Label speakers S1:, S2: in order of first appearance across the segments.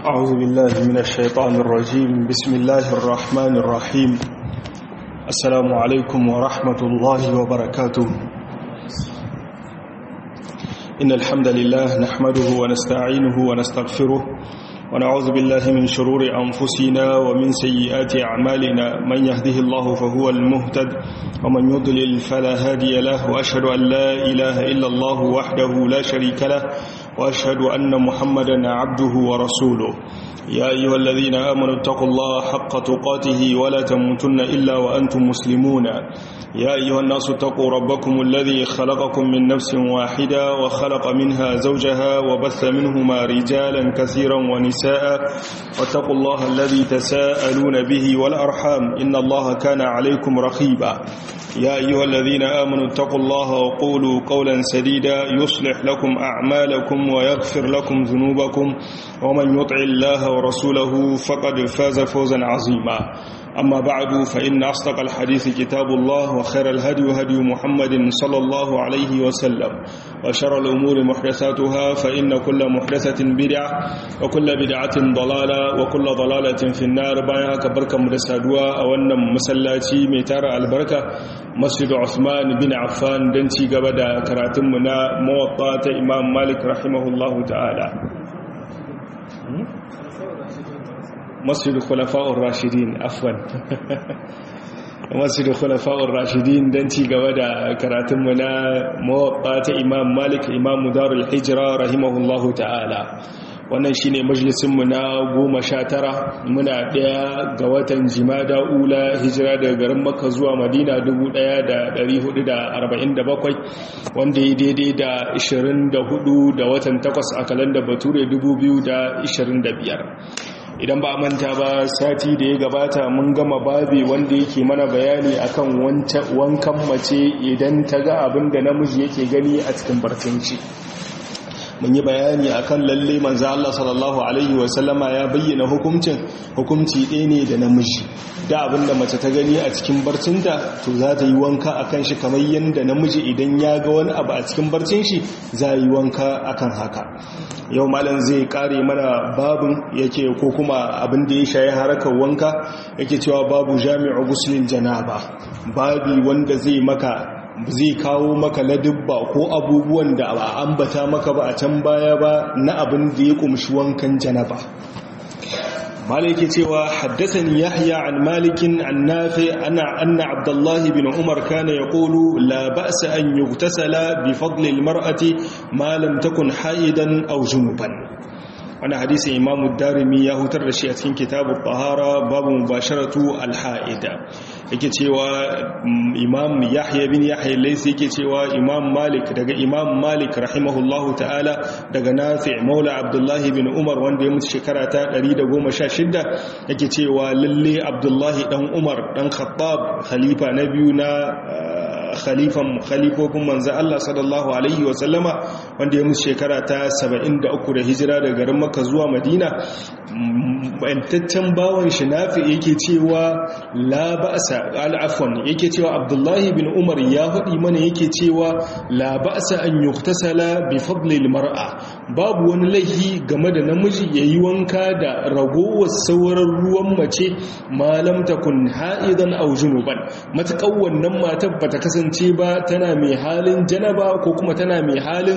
S1: أعوذ بالله من الشيطان الرجيم بسم الله الرحمن الرحيم السلام عليكم ورحمة الله وبركاته إن الحمد لله نحمده ونستعينه ونستغفره ونعوذ بالله من شرور أنفسنا ومن سيئات أعمالنا من يهده الله فهو المهتد ومن يضلل فلا هادي له وأشهد أن لا إله إلا الله وحده لا شريك له وأشهد أن محمدا عبده ورسوله يا أيها الذين آمنوا اتقوا الله حق تقاته ولا تموتن إلا وأنتم مسلمون يا أيها الناس اتقوا ربكم الذي خلقكم من نفس واحدة وخلق منها زوجها وبث منهما رجالا كثيرا ونساء واتقوا الله الذي تساءلون به والأرحام إن الله كان عليكم رقيبا يا أيها الذين آمنوا اتقوا الله وقولوا قولا سديدا يصلح لكم أعمالكم ويغفر لكم ذنوبكم ومن يطع الله ورسوله فقد فاز فوزا عظيما أما بعد فإن أصدق الحديث كتاب الله وخير الهدي هدي محمد صلى الله عليه وسلم وشر الأمور محدثاتها فإن كل محدثة بدعة وكل بدعة ضلالة وكل ضلالة في النار بايعك بركة مدسادوا أولا مسلاتي ميتار البركة مسجد عثمان بن عفان دنتي قبدا كراتمنا موطاة إمام مالك رحمه الله تعالى masjid khulafa'ur rashidin afwan masjid khulafa'ur rashidin dan ci gaba da karatun mu na muwatta ta imam malik imam darul hijra rahimahullahu ta'ala wannan shine majalisin mu na 19 muna daya ga watan jimada ula hijira daga garin makka zuwa madina 1447 wanda ya daidai da 24 da watan 8 a kalandar bature 2025 idan ba manta ba sati da ya gabata mun gama babi wanda yake mana bayani akan wankan mace idan ta ga abin da namiji yake gani a cikin barcinci mun yi bayani akan lalle manzo Allah sallallahu alaihi wasallama ya bayyana hukuncin hukunci ɗaya ne da namiji da abin da mace ta gani a cikin barcinta to za ta yi wanka akan shi kamar yadda namiji idan ya ga wani abu a cikin barcin shi za yi wanka akan haka yau malam zai kare mana babin yake ko kuma abin da ya shayi harakar wanka yake cewa babu jami'u guslin janaba babi wanda zai maka zai kawo maka ladubba ko abubuwan da ba ambata maka ba a can baya ba na abin da ya kumshi wankan janaba مالك cewa حدثني يحيى عن مالك عن نافع أن أن عبد الله بن عمر كان يقول لا بأس أن يغتسل بفضل المرأة ما لم تكن حائدا أو جنبا wani hadisi imamu darimi ya hutar da shi a cikin kitabu tahara babu mubasharatu alha'ida yake cewa imam yahya bin yahya laysi yake cewa imam malik daga imam malik rahimahullahu ta'ala daga nafi' maula abdullahi bin umar wanda ya mutu shekara ta 116 yake cewa lalle abdullahi dan umar dan khattab khalifa na biyu na khalifan khalifofin manzo Allah sallallahu alaihi wa sallama wanda ya mutu shekara ta 73 da hijira daga garin Makka zuwa Madina bantaccen bawon shi nafi yake cewa la ba'sa al-afwan yake cewa Abdullahi bin Umar ya faɗi mana yake cewa la ba'sa an yuktasala bi fadli al-mar'a babu wani laifi game da namiji yayi wanka da ragowar sauran ruwan mace malam takun ha'idan aw junuban matakan wannan matar bata kasance ba tana mai halin janaba ko kuma tana mai halin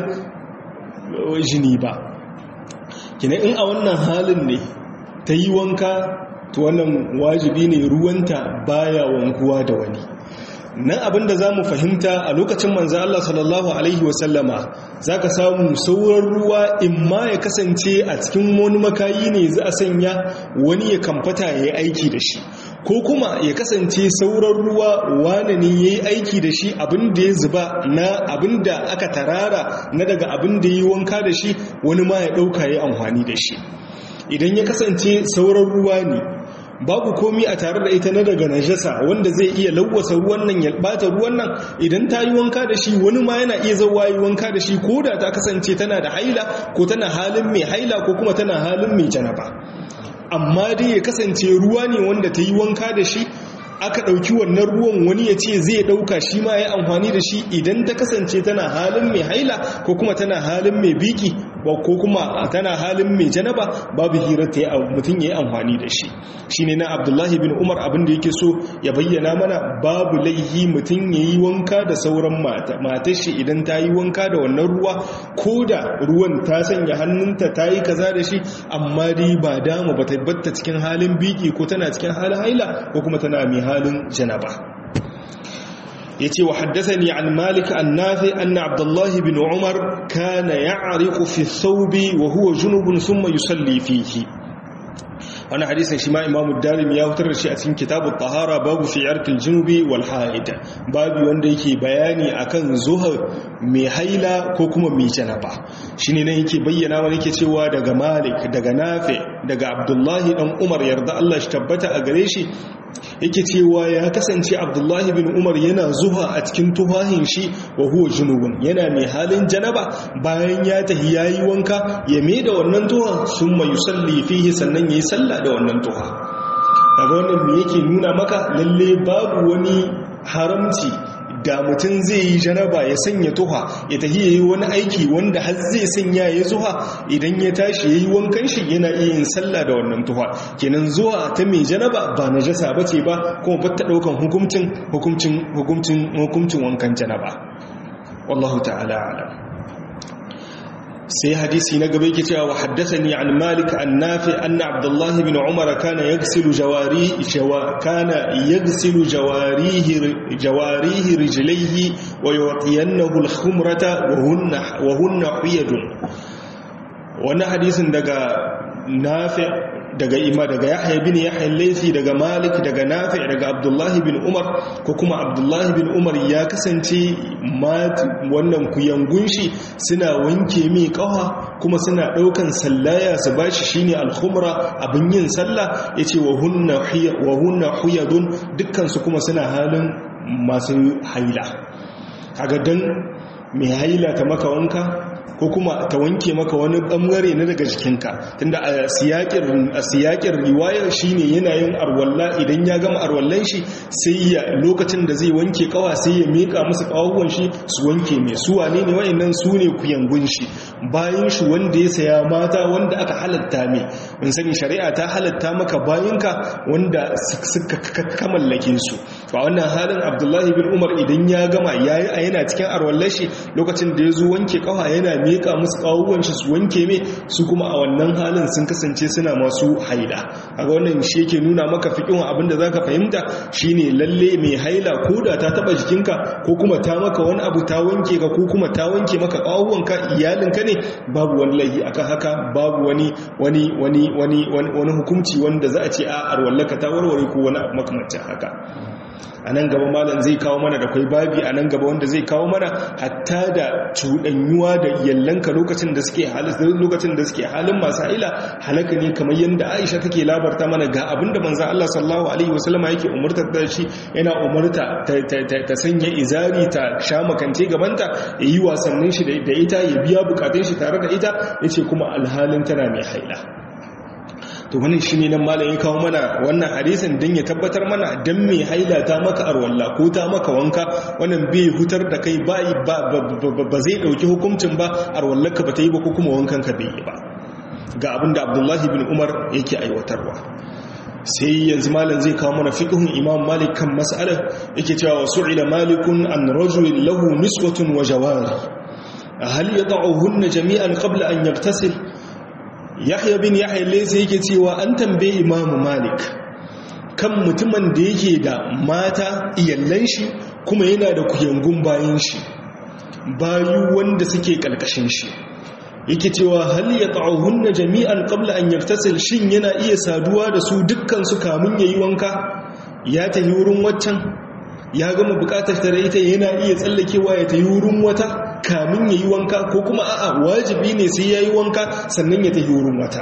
S1: jini ba kina in a wannan halin ne ta yi wanka to wannan wajibi ne ruwanta baya wankuwa da wani nan abinda za mu fahimta a lokacin manzo Allah sallallahu Alaihi wasallama za ka samu sauran ruwa in ma ya kasance a cikin wani makayi ne za a sanya wani ya kamfata ya yi aiki da shi ko kuma ya kasance sauran ruwa wane ne ya yi aiki da shi abinda ya zuba na abinda aka tarara na daga abinda ya yi wanka da shi wani ma ya ɗauka ya amfani da shi idan ya kasance sauran ruwa ne babu komi a tare da ita na daga najasa wanda zai iya lawwasa ruwan nan ya bata ruwan nan idan ta yi wanka da shi wani ma yana iya zawa yi wanka da shi ko da ta kasance tana da haila ko tana halin mai haila ko kuma tana halin mai janaba amma dai ya kasance ruwa ne wanda ta yi wanka da shi aka ɗauki wannan ruwan wani ya ce zai ɗauka shi ma ya amfani da shi idan ta kasance tana halin mai haila ko kuma tana halin mai biki ko kuma tana halin mai janaba babu hirar ta mutum ya yi amfani da shi shi ne na abdullahi bin umar abinda yake so ya bayyana mana babu laihi mutum ya yi wanka da sauran mata matar shi idan ta yi wanka da wannan ruwa ko da ruwan ta sanya hannunta ta yi kaza da shi amma dai ba dama ba ta batta cikin halin biki ko tana cikin halin haila ko kuma tana mai halin janaba yace wa haddathani an malik an nafi anna abdullah ibn umar kana ya'riqu fi thawbi wa huwa junubun thumma yusalli fihi wannan hadisin shi ma imamu darim ya fitar da shi a cikin kitabut tahara babu fi yarkil junubi wal haid babu wanda yake bayani akan zuha mai haila ko kuma mai janaba shine nan yake bayyana wani yake cewa daga malik daga nafi daga abdullahi dan umar yarda Allah shi tabbata a gare shi yake cewa ya kasance abdullahi bin umar yana zuwa a cikin tufahin shi wa huwa junubun yana mai halin janaba bayan ya tahi yayi wanka ya mai da wannan tuha summa yusalli fihi sannan yayi sallah da wannan tuha daga wannan me yake nuna maka lalle babu wani haramci da mutum zai yi janaba ya sanya tuha ya tafi ya yi wani aiki wanda har zai sanya ya zuha idan ya tashi ya yi wankan shi yana iya yin sallah da wannan tuha kenan zuwa ta mai janaba ba na jasa ba ce ba kuma ba ta ɗaukan hukumcin hukumcin wankan janaba wallahu ta'ala alam sai hadisi na gaba yake cewa wa haddathani an malik an nafi anna abdullahi bin umar kana yaghsilu jawari kana yaghsilu jawarihi jawarihi rijlaihi wa yu'tiyannahu al-khumrata wa hunna wa hunna huyadun wannan hadisin daga nafi daga ima daga yahya bin yahya laifi daga malik daga nafi daga abdullahi bin umar ko kuma abdullahi bin umar ya kasance wannan kuyangun shi suna wanke mai kawa kuma suna daukan sallaya su bashi shine alkhumra abin yin sallah yace wa hunna wa hunna huyadun dukkan su kuma suna halin masu haila kaga dan mai haila ta maka wanka ko kuma ta wanke maka wani bangare na daga jikinka tunda a siyakin riwayar shine yana yin arwalla idan ya gama arwallan shi sai ya lokacin da zai wanke kawa sai ya mika musu kawuwan shi su wanke mai su wane ne wayannan su ne kuyangun shi bayan shi wanda ya saya mata wanda aka halatta mai mun sani shari'a ta halatta maka bayanka wanda suka kamallake su ba wannan halin abdullahi bin umar idan ya gama yayi a yana cikin arwallan shi lokacin da ya zo wanke kawa yana miƙa musu ƙawuwan shi su wanke mai su kuma a wannan halin sun kasance suna masu haila a wannan shi yake nuna maka fiƙin abin da za ka fahimta shine lalle mai haila ko da ta taɓa jikinka ko kuma ta maka wani abu ta wanke ka ko kuma ta wanke maka ƙawuwanka iyalinka ne babu wani laifi akan haka babu wani wani wani wani wani hukunci wanda za a ce a arwallaka ta warware ko wani makamancin haka a nan gaba malam zai kawo mana da kwai babi a nan gaba wanda zai kawo mana hatta da cuɗanyuwa da yallanka lokacin da suke halin lokacin da suke halin masu haila halaka ne kamar yadda Aisha take labarta mana ga abin da manzon Allah sallallahu alaihi wasallama yake umurta da shi yana umurta ta sanya izari ta sha makance gabanta ya yi wasannin shi da ita ya biya bukatun shi tare da ita yace kuma alhalin tana mai haila to wannan shine nan malam ya kawo mana wannan hadisin dan ya tabbatar mana dan me haila ta maka arwalla ko ta maka wanka wannan bai hutar da kai ba ba zai dauki hukuncin ba arwallarka ba ta yi ba ko kuma wankan ka bai yi ba ga abinda Abdullahi bin Umar yake aiwatarwa sai yanzu malam zai kawo mana fiqhun Imam Malik kan mas'alar yake cewa su'ila malikun an rajulin lahu niswatun wa jawari hal yad'uhunna jami'an qabla an yaghtasil yahya bin yahya laysa yake cewa an tambaye imamu malik kan mutumin da yake da mata iyallan shi kuma yana da kuyangun bayan shi bayu wanda suke kalkashin shi yake cewa hal yata'uhunna jami'an qabla an yaktasil shin yana iya saduwa da su dukkan su kamun yayi wanka ya tafi wurin waccan ya gama bukatar tare ita yana iya tsallakewa ya tafi wurin wata kamin ya yi wanka ko kuma a'a wajibi ne sai ya yi wanka sannan ya tafi wurin wata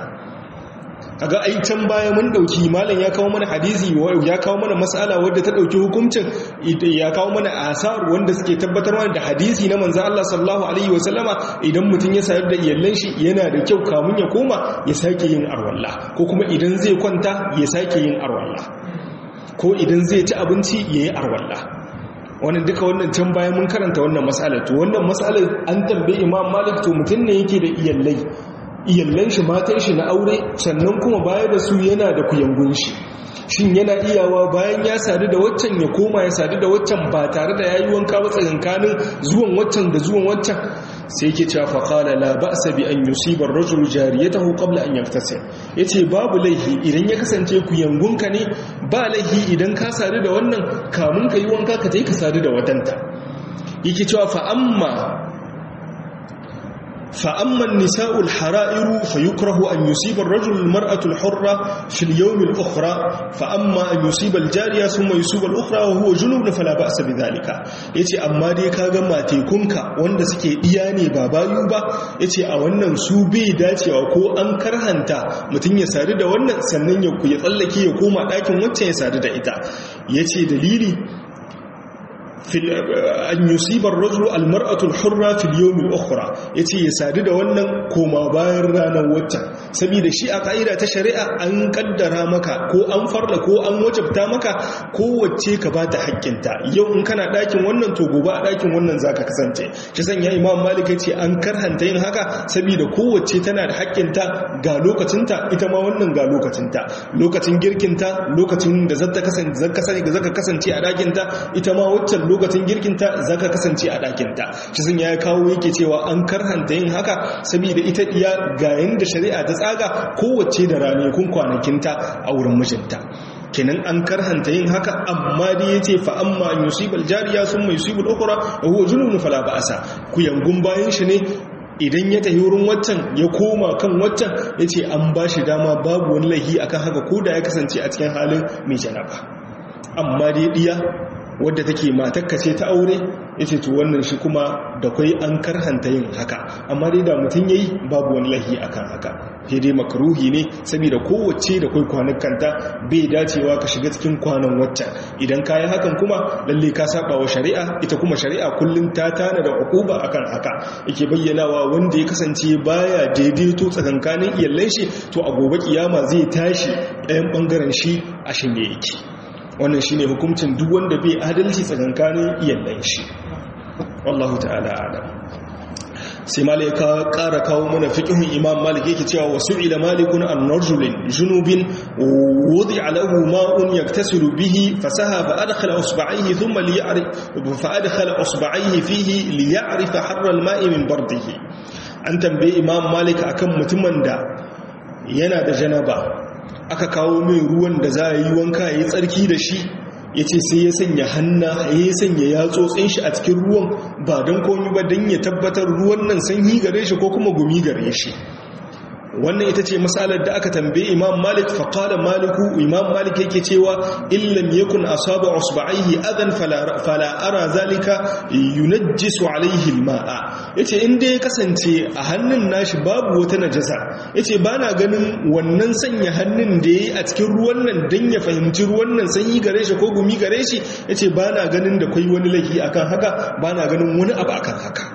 S1: kaga ai can baya mun dauki malam ya kawo mana hadisi ya kawo mana mas'ala wadda ta dauki hukuncin ya kawo mana asar wanda suke tabbatar mana da hadisi na manzo Allah sallallahu alaihi wasallama idan mutum ya sayar da iyallan shi yana da kyau kamun ya koma ya sake yin arwalla ko kuma idan zai kwanta ya sake yin arwalla ko idan zai ci abinci yayi arwalla wannan duka wannan can bayan mun karanta wannan matsalar to wannan matsalar an tambaye imam malik to mutum ne yake da iyallai iyallan shi matan shi na aure sannan kuma baya da su yana da kuyangun shi shin yana iyawa bayan ya sadu da waccan ya koma ya sadu da waccan ba tare da yayi wanka ba tsakankanin zuwan waccan da zuwan waccan sai yake cewa fa qala la ba'sa bi an yusiba ar-rajulu jariyatahu qabla an yaktasil yace babu laihi idan ya kasance ku yangunka ne ba laihi idan ka sadu da wannan kamun ka yi wanka ka tayi ka sadu da watanta yake cewa fa amma فأما النساء الحرائر فيكره أن يصيب الرجل المرأة الحرة في اليوم الأخرى فأما أن يصيب الجارية ثم يصيب الأخرى وهو جنوب فلا بأس بذلك يتي أما دي كاغا ما تيكونك وند سكي إياني بابا يوبا يتي أولا سوبي داتي وكو أنكر هنتا متن يسارد وانا سنن يكو يطلقي يكوما لكن وانت يسارد إتا يتي دليلي an yusibar rajulu almar'atul hurra fil yawmil ukhra yace ya sadu da wannan koma bayan ranar wata saboda shi a kaida ta shari'a an kaddara maka ko an farla ko an wajabta maka kowace ka bata haƙƙinta yau in kana ɗakin wannan to gobe a ɗakin wannan zaka kasance shi sanya imam malik yace an karhanta yin haka saboda kowace tana da haƙƙinta ga lokacinta ita ma wannan ga lokacinta lokacin girkinta lokacin da zaka kasance zaka kasance a ɗakinta ita ma waccan lokacin girkinta za ka kasance a ɗakinta shi sun ya kawo yake cewa an karhanta yin haka saboda ita iya ga yadda shari'a ta tsaga kowace da ranakun kwanakinta a wurin mijinta kenan an karhanta yin haka amma dai ya ce fa'amma an yusibal jariya sun mai yusibal ukura a huwa junubun fala ba'asa ku yangun bayan shi ne idan ya tafi wurin waccan ya koma kan waccan ya ce an ba shi dama babu wani lahi akan haka ko da ya kasance a cikin halin mai janaba amma dai diya wadda take matakka ce ta aure yace to wannan shi kuma da kai an karhanta yin haka amma dai da mutum yayi babu wani lahi akan haka sai dai makruhi ne saboda kowace da kai kwanukanta bai dacewa ka shiga cikin kwanan waccan idan kayi hakan kuma lalle ka saba wa shari'a ita kuma shari'a kullum ta tana da ukuba akan haka yake bayyanawa wanda ya kasance baya daidaito tsakankanin iyallan shi to a gobe kiyama zai tashi ɗayan bangaren shi a shine yake wannan shi ne hukuncin duk wanda bai adalci tsakankanin iyalan shi wallahu ta'ala adam sai malika ƙara kawo mana fiƙihun imam malik yake cewa wasu ila malikun an rajulin junubin wudi alahu ma'un yaktasiru bihi fasaha fa adkhala usba'ihi thumma li ya'rif fa adkhala usba'ihi fihi li ya'rif harra al-ma'i min bardihi an tambaye imam malik akan mutumin da yana da janaba aka kawo mai ruwan da za a yi wanka ya yi tsarki da shi ya ce sai ya sanya hanna ya sanya yatsotsin shi a cikin ruwan ba don komi ba don ya tabbatar ruwan nan sanyi gare shi ko kuma gumi gare shi wannan ita ce matsalar da aka tambaye imam malik faƙaɗa maliku imam malik yake cewa illam yakun asaba usba'ihi adan fala ara zalika yunajjisu alaihi alma'a yace in dai ya kasance a hannun nashi babu wata najasa yace bana ganin wannan sanya hannun da yayi a cikin ruwan nan dan ya fahimci ruwan nan sanyi gare shi ko gumi gare shi yace bana ganin da kai wani laifi akan haka bana ganin wani abu akan haka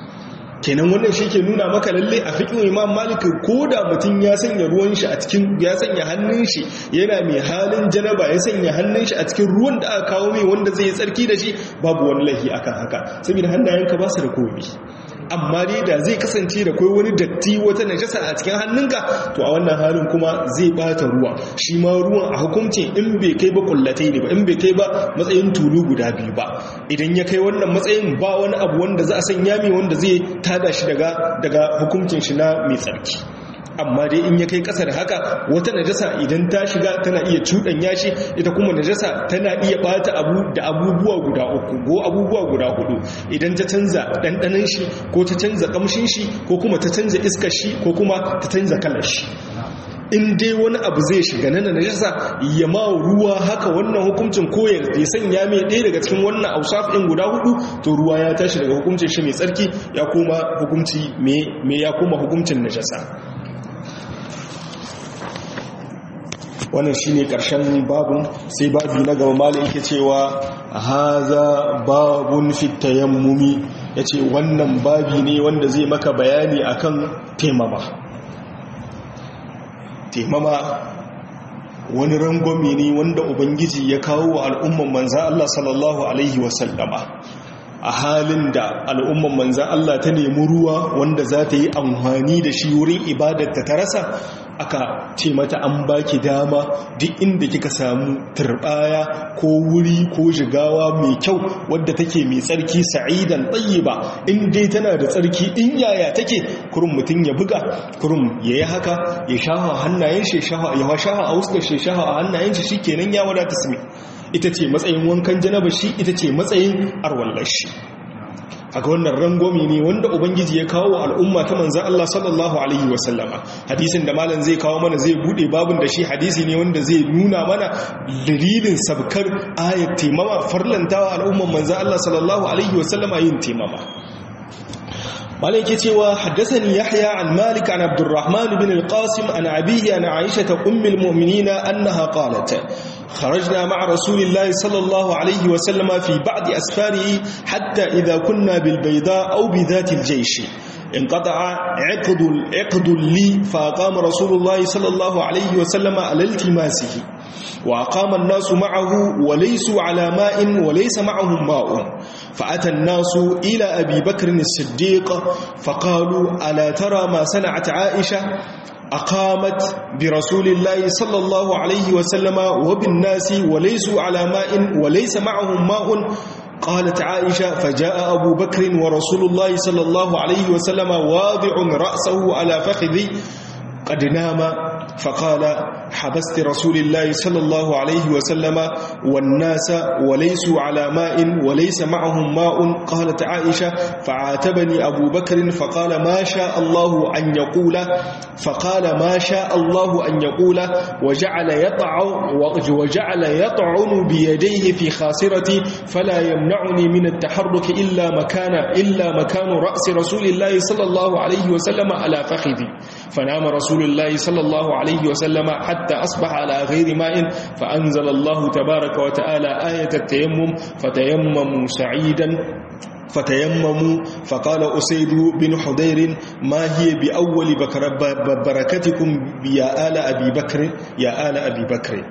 S1: kenan wannan shi ke nuna maka lalle a fikin imam malik ko da mutum ya sanya ruwan shi a cikin ya sanya hannun shi yana mai halin janaba ya sanya hannun shi a cikin ruwan da aka kawo mai wanda zai yi tsarki da shi babu wani lahi akan haka saboda hannayenka ba su da komai amma dai da zai kasance da kai wani datti wata najasa a cikin hannunka to a wannan halin kuma zai bata ruwa shi ma ruwan a hukuncin in bai kai ba kullatai ne ba in bai kai ba matsayin tulu guda biyu ba idan ya kai wannan matsayin ba wani abu wanda za a sanya mai wanda zai tada shi daga daga hukuncin shi na mai tsarki amma dai in ya kai ƙasa da haka wata najasa idan ta shiga tana iya cuɗanya shi ita kuma najasa tana iya ɓata abu da abubuwa guda uku ko abubuwa guda hudu idan ta canza ɗanɗanon shi ko ta canza ƙamshin shi ko kuma ta canza iskar shi ko kuma ta canza kalar shi in dai wani abu zai shiga nan najasa ya ma ruwa haka wannan hukuncin ko ya sanya mai ɗaya daga cikin wannan ausaf ɗin guda hudu to ruwa ya tashi daga hukuncin shi mai tsarki ya koma hukunci mai ya koma hukuncin najasa wannan shi ne ƙarshen babun sai babi na gaba malin yake cewa haza babun fitayen mumi ya ce wannan babi ne wanda zai maka bayani akan temama temama wani rangwame ne wanda ubangiji ya kawo wa al'umman manzan Allah sallallahu alaihi wasallama a halin da al'umman manzan Allah ta nemi ruwa wanda za ta yi amfani da shi wurin ibadarta ta rasa aka ce mata an baki dama duk inda kika samu turbaya ko wuri ko jigawa mai kyau wadda take mai tsarki sa'idan ba in dai tana da tsarki in yaya take kurum mutum ya buga kurum ya yi haka ya shaha hannayen shi ya shaha a wuskar shi shaha a hannayen shi shikenan ya wadata su ita ce matsayin wankan janaba shi ita ce matsayin arwallar shi haka wannan rangomi ne wanda ubangiji ya kawo al'umma ta manzan Allah sallallahu alaihi wasallama hadisin da malam zai kawo mana zai bude babin da shi hadisi ne wanda zai nuna mana dalilin sabkar ayat taimama farlantawa al'umman manzan Allah sallallahu alaihi wasallama yin taimama malai ke cewa haddasani yahya an malik an abdurrahman bin al-qasim an abihi an aisha ta ummul mu'minina annaha qalat خرجنا مع رسول الله صلى الله عليه وسلم في بعض أسفاره حتى إذا كنا بالبيضاء أو بذات الجيش انقطع عقد عقد لي فأقام رسول الله صلى الله عليه وسلم على التماسه وأقام الناس معه وليسوا على ماء وليس معهم ماء فأتى الناس إلى أبي بكر الصديق فقالوا ألا ترى ما صنعت عائشة أقامت برسول الله صلى الله عليه وسلم وبالناس وليسوا على ماء وليس معهم ماء قالت عائشة فجاء أبو بكر ورسول الله صلى الله عليه وسلم واضع رأسه على فخذي قد نام فقال حبست رسول الله صلى الله عليه وسلم والناس وليسوا على ماء وليس معهم ماء قالت عائشة فعاتبني أبو بكر فقال ما شاء الله أن يقول فقال ما شاء الله أن يقول وجعل يطعن وجعل يطعن بيديه في خاصرتي فلا يمنعني من التحرك إلا مكان إلا مكان رأس رسول الله صلى الله عليه وسلم على فخذي فنام رسول الله صلى الله عليه وسلم حتى أصبح على غير ماء فأنزل الله تبارك وتعالى آية التيمم فتيمموا سعيدا فتيمموا فقال أسيد بن حضير ما هي بأول بركتكم يا آل أبي بكر يا آل أبي بكر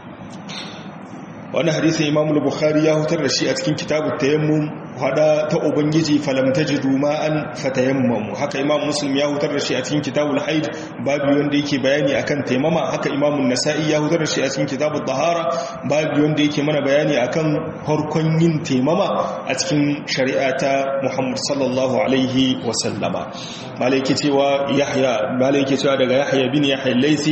S1: wani hadisin imam bukhari ya hutar da shi a cikin kitabun tayammum hada ta ubangiji falam tajidu ma'an fatayammamu haka imam muslim ya hutar da shi a cikin kitabul haid babu wanda yake bayani akan taimama haka imam nasa'i ya hutar da shi a cikin kitabul tahara babu wanda yake mana bayani akan harkon yin taimama a cikin shari'a ta muhammad sallallahu alaihi wa sallama malai cewa yahya malai cewa daga yahya bin yahya laisi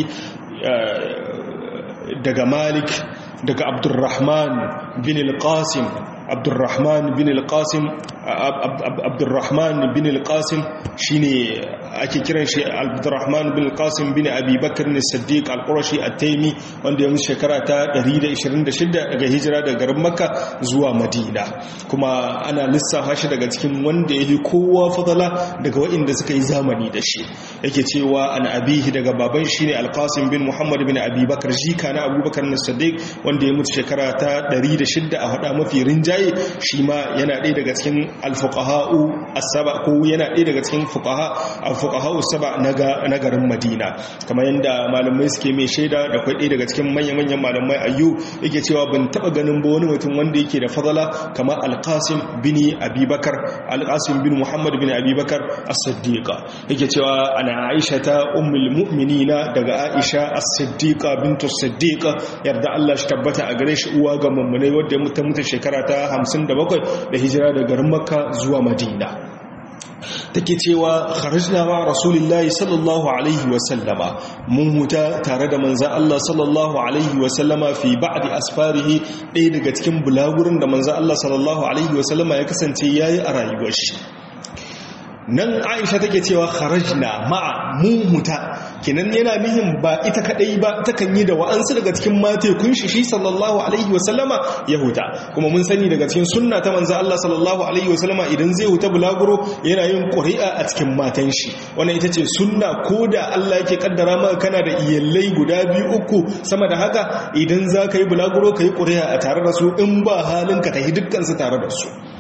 S1: daga malik daga abdurrahman bin al-qasim abdurrahman bin al-qasim abdurrahman bin al-qasim shine ake kiran shi abdurrahman bin al-qasim bin abi bakr as-siddiq al-qurashi at-taymi wanda ya mutu shekara ta 126 daga hijira daga garin makka zuwa madina kuma ana lissafa shi daga cikin wanda yake kowa fadala daga waɗanda suka yi zamani da shi yake cewa an abihi daga baban shine al-qasim bin muhammad bin abi bakr jika na abubakar as-siddiq wanda ya mutu shekara ta 106 a hada mafi rinjaye shi ma yana ɗaya daga cikin alfuqaha'u as-saba ko yana ɗaya daga cikin fuqaha alfuqaha'u saba na garin Madina kamar yanda malamai suke mai shaida da kai ɗaya daga cikin manyan-manyan malamai ayyu yake cewa ban taba ganin ba wani mutum wanda yake da fadala kamar al-Qasim bin Abubakar al-Qasim bin Muhammad bin Abubakar as-Siddiqa yake cewa ana Aisha ta ummul mu'minina daga Aisha as-Siddiqa bintu as-Siddiqa yarda Allah shi tabbata a gare shi uwa ga mummunai wadda ya mutu mutu shekara ta 57 da hijira da garin makka zuwa madina take cewa kharajna ma rasulillahi sallallahu alaihi wa sallama mun huta tare da manzon Allah sallallahu alaihi wa sallama fi ba'di asfarihi ɗaya daga cikin bulagurin da manzon Allah sallallahu alaihi wa sallama ya kasance yayi a rayuwar shi nan aisha take cewa kharajna ma'a muhuta kenan yana nihin ba ita kadai ba takan yi da wa'ansu daga cikin mate kun shi shi sallallahu alaihi wasallama ya huta kuma mun sani daga cikin sunna ta manzo Allah sallallahu alaihi wasallama idan zai huta bulaguro yana yin ƙuri'a a cikin matan shi wannan ita ce sunna ko da Allah yake kaddara maka kana da iyallai guda biyu uku sama da haka idan za ka yi bulaguro ka yi ƙuri'a a tare da su in ba halin ka tafi dukkan su tare da su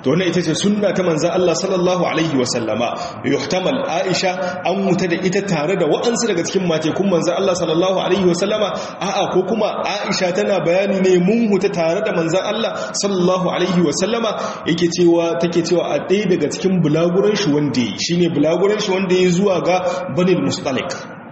S1: to wannan ita ce sunna ta manzan Allah sallallahu alaihi wasallama yuhtamal Aisha an wuta da ita tare da wa'ansu daga cikin matekun manzan Allah sallallahu alaihi wasallama a'a ko kuma Aisha tana bayani ne mun huta tare da manzan Allah sallallahu alaihi wasallama yake cewa take cewa a ɗaya daga cikin bulaguran shi wanda shine bulaguran shi wanda ya zuwa ga Banil Mustalik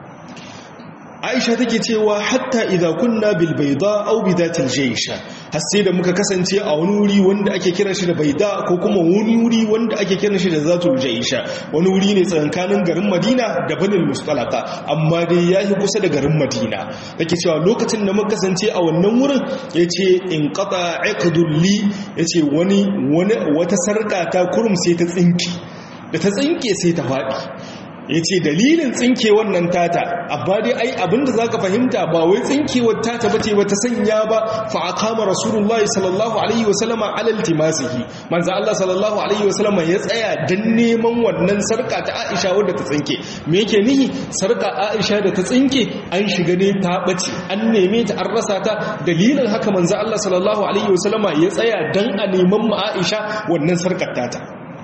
S1: aisha take cewa hatta idza kunna bil bayda aw bidatil jaysha har sai da muka kasance a wani wuri wanda ake kiran shi da bayda ko kuma wani wuri wanda ake kiran shi da zatul jaysha wani wuri ne tsakankanin garin madina da banil mustalaqa amma dai yayi kusa da garin madina take cewa lokacin da muka kasance a wannan wurin yace in qata iqdul li yace wani wani wata sarka ta kurum sai ta tsinki da ta tsinke sai ta faɗi ya ce dalilin tsinke wannan tata abba dai ai abinda za ka fahimta ba wai tsinkewar tata ba ce wata sanya ba fa'akama rasulullahi sallallahu alaihi wasallama alal timasihi manza Allah sallallahu alaihi wasallama ya tsaya don neman wannan sarka ta aisha wadda ta tsinke me yake nihi sarka aisha da ta tsinke an shiga ne ta ɓace an neme ta an rasa ta dalilin haka manza Allah sallallahu alaihi wasallama ya tsaya don a neman ma aisha wannan sarkar tata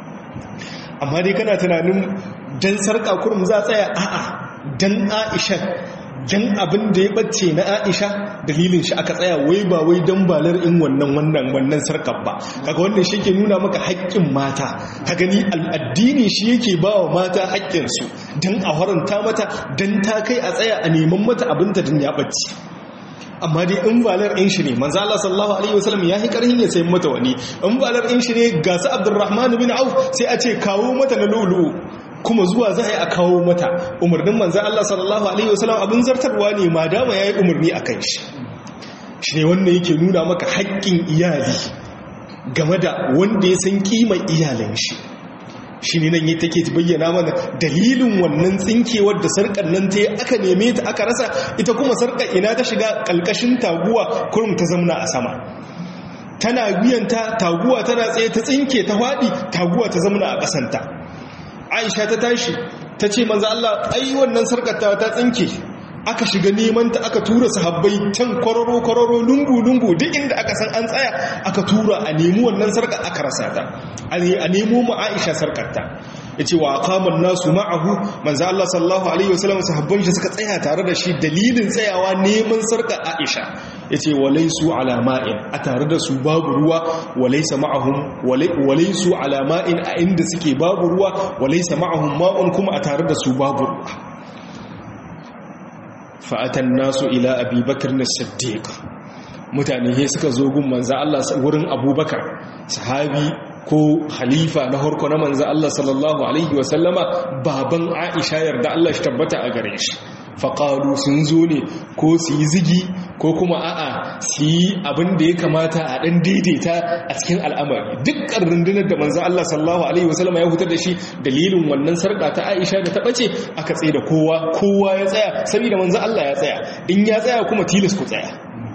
S1: amma dai kana tunanin dan sarka kurum za tsaya a'a dan Aisha dan abin da ya bacce na Aisha dalilin shi aka tsaya wai ba wai dan balar in wannan wannan wannan sarkar ba kaga wannan shi yake nuna maka haƙƙin mata ka gani al'addini shi yake ba wa mata haƙƙin su dan a haranta mata dan ta kai a tsaya a neman mata abin ta dan ya bacce amma dai in balar in shi ne manzo Allah sallallahu alaihi wasallam ya yi karhin ya sayi mata wani in balar in shi ne ga su Abdurrahman bin Auf sai a ce kawo mata na lulu kuma zuwa za a yi a kawo mata umarnin manzo Allah sallallahu alaihi wasallam abin zartarwa ne ma dama yayi umarni akan shi shi ne wannan yake nuna maka haƙƙin iyali game da wanda ya san kimar iyalan shi shi ne nan yi take bayyana mana dalilin wannan tsinkewar da sarkar nan ta yi aka neme ta aka rasa ita kuma sarkar ina ta shiga ƙalƙashin taguwa kurum ta zamna a sama tana biyanta taguwa tana tsaye ta tsinke ta faɗi taguwa ta zamna a ƙasanta aisha ta tashi ta ce manzo Allah ai wannan sarkar ta ta tsinke aka shiga neman ta aka tura sahabbai can kwararo kwararo lungu lungu duk inda aka san an tsaya aka tura a nemi wannan sarkar aka rasa ta a nemo mu Aisha sarkarta yace wa aqaman nasu ma'ahu manzo Allah sallallahu alaihi wasallam sahabban shi suka tsaya tare da shi dalilin tsayawa neman sarkar Aisha yace walaisu ala ma'in a tare da su babu ruwa walaysa ma'ahum walaisu ala ma'in a inda suke babu ruwa walaysa ma'ahum ma'un kuma a tare da su babu ruwa fa'atan nasu ila abi bakr as-siddiq mutane he suka zo gun manzo Allah wurin abubakar sahabi ko khalifa na harko na manzo Allah sallallahu alaihi wasallama baban Aisha yarda Allah shi tabbata a gare shi faƙaru sun zo ne ko su yi zigi ko kuma a'a su yi abin da ya kamata a ɗan daidaita a cikin al'amari dukkan rundunar da manzo Allah sallallahu alaihi wasallama ya hutar da shi dalilin wannan sarƙa ta Aisha da ta ɓace aka tsaye da kowa kowa ya tsaya saboda manzo Allah ya tsaya in ya tsaya kuma tilas ku tsaya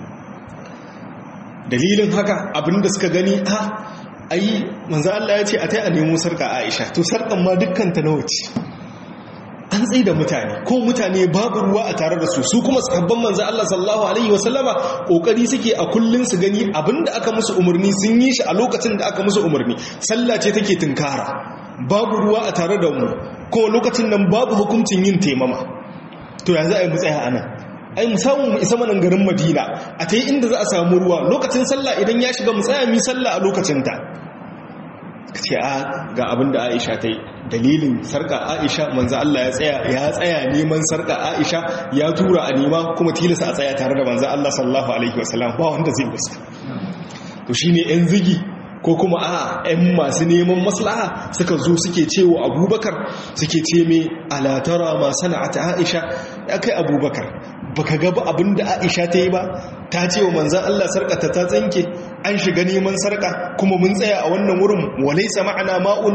S1: dalilin haka abinda suka gani a ai manzo Allah ya ce a tai a nemo sarka Aisha to sarkan ma dukkan ta nawa ce an tsaye da mutane ko mutane babu ruwa a tare da su su kuma sahabban manzo Allah sallallahu alaihi wasallama kokari suke a kullun su gani abinda aka musu umarni sun yi shi a lokacin da aka musu umarni sallah ce take tunkara babu ruwa a tare da mu ko lokacin nan babu hukuncin yin taimama to yanzu ai mu tsaya anan ai mu samu mu isa manan garin Madina a tayi inda za a samu ruwa lokacin sallah idan ya shiga mu tsaya mu sallah a lokacin ta ce a ga abin da aisha ta yi dalilin sarka aisha manzo Allah ya tsaya ya tsaya neman sarka aisha ya tura a nema kuma tilasa a tsaya tare da manzo Allah sallallahu alaihi wasallam ba wanda zai musa to shine yan zigi ko kuma a yan masu neman maslaha suka zo suke cewa abubakar suke ce me alatara ma sana'ata aisha ya kai abubakar baka ga abin da aisha ta yi ba ta ce wa manzan Allah sarƙata ta tsinke an shiga neman sarƙa kuma mun tsaya a wannan wurin walaisa ma'ana ma'un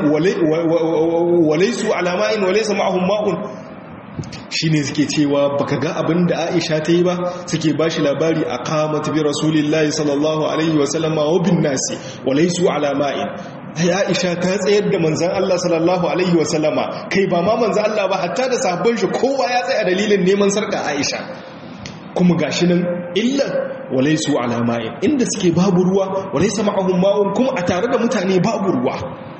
S1: walaisu alama'in walaisa ma'ahun ma'un shi ne suke cewa baka ga abin da aisha ta yi ba suke ba shi labari a kamata bi rasulillahi sallallahu alaihi wasallama wa bin nasi walaisu alama'in aisha ta tsayar da manzan Allah sallallahu alaihi wasallama kai ba ma manzan Allah ba hatta da sahabban shi kowa ya tsaya dalilin neman sarƙa aisha kuma gashi nan illan walaisu alama'in inda suke babu ruwa walaisa ma'ahum ma'un kuma a tare da mutane babu ruwa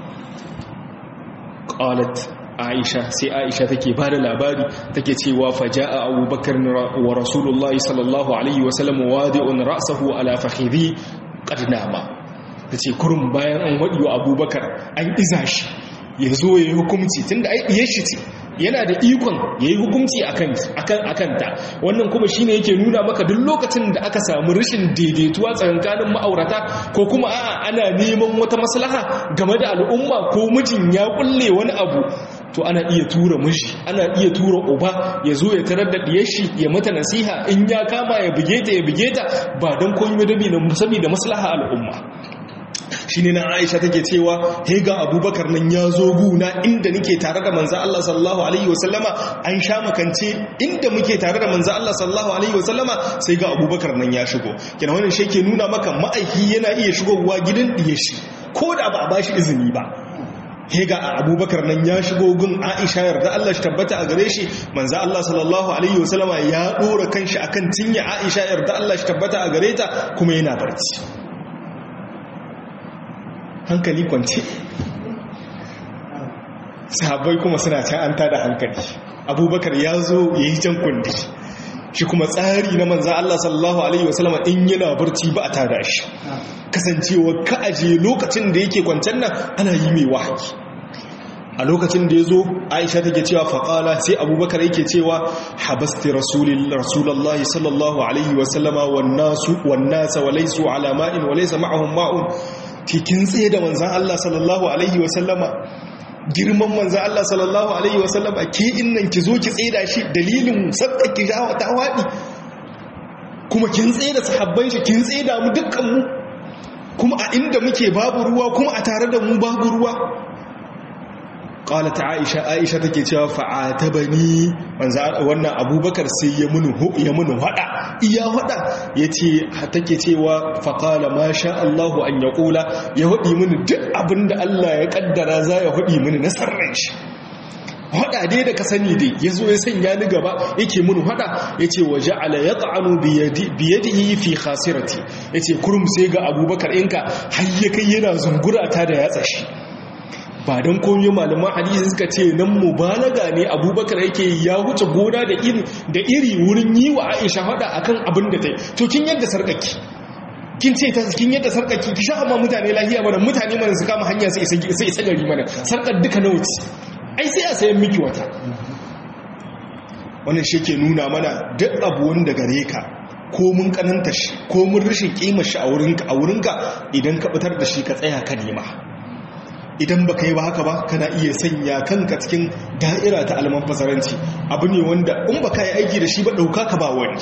S1: qalat aisha sai aisha take ba da labari take cewa faja'a abubakar wa rasulullah sallallahu alaihi wasallam wadi'un ra'sahu ala fakhidhi qad nama tace kurun bayan an wadi wa abubakar an iza shi ya zo ya yi hukumci tunda ai diyar shi ce yana da ikon ya yi hukumci a kanta wannan kuma shi ne yake nuna maka duk lokacin da aka samu rashin daidaituwa tsakankanin ma'aurata ko kuma a'a ana neman wata maslaha game da al'umma ko mijin ya kulle wani abu to ana iya tura miji ana iya tura uba ya zo ya tarar da diyar shi ya mata nasiha in ya kama ya buge ta ya buge ta ba don koyi madabi na saboda maslaha al'umma shi ne na aisha take cewa hega abubakar nan ya zo guna inda nake tare da manza Allah sallallahu alaihi wasallama an sha makance inda muke tare da manza Allah sallallahu alaihi wasallama sai ga abubakar nan ya shigo kina wannan shi ke nuna maka ma'aiki yana iya shigowa gidan diye shi ko da ba a bashi izini ba hega abubakar nan ya shigo gun aisha yarda Allah shi tabbata a gare shi manza Allah sallallahu alaihi wasallama ya dora kanshi akan cinya aisha yarda Allah shi tabbata a gare ta kuma yana barci hankali kwance sahabbai kuma suna can an tada hankali abubakar ya zo ya yi can kundi shi kuma tsari na manzan Allah sallallahu Alaihi wasallama in yana barci ba a tada shi kasancewa ka aje lokacin da yake kwancen nan ana yi mai wahayi a lokacin da ya zo aisha take cewa faƙala sai abubakar yake cewa habasti rasulallah sallallahu alaihi wasallama wannasa walaisu alama'in walaisa ma'ahun ma'un tikin tsaye da manzan Allah sallallahu Alaihi wasallama girman manzan Allah sallallahu Alaihi wasallama ke innan ki zo ki tsaye da shi dalilin sadda ki jawa ta waɗi kuma kin tsaye da sahabban shi kin tsaye da mu dukkanmu kuma a inda muke babu ruwa kuma a tare da mu babu ruwa ƙalata aisha aisha take cewa fa'atabani wannan abubakar sai ya munu ya munu hada iya hada yace take cewa faqala ma sha Allahu an yaqula ya hudi mini duk abinda Allah ya kaddara za ya hudi mini na sarran shi hada dai da ka sani dai yazo ya sanya ni gaba yake munu hada yace waja'ala yat'anu bi yadi bi yadihi fi khasirati yace kurum sai ga abubakar inka har ya kai yana zungura ta da yatsa shi ba don komi malaman hadisi suka ce nan mubalaga ne abubakar yake ya wuce gona da iri da iri wurin yi wa aisha hada akan abin da ta yi to kin yadda sarkaki kin ce ta kin yadda sarkaki ki sha amma mutane lahiya mana mutane mana su kama hanya sai sai isa gari mana sarkar duka na wuce ai sai a sayan miki wata wannan shi ke nuna mana duk abu wanda gare ka ko mun kananta shi ko mun rashin kima shi a wurinka a wurinka idan ka fitar da shi ka tsaya ka nema idan baka yi ba haka ba kana iya sanya kanka cikin da'ira ta alman fasaranci abu ne wanda in baka yi aiki da shi ba dauka ka ba wani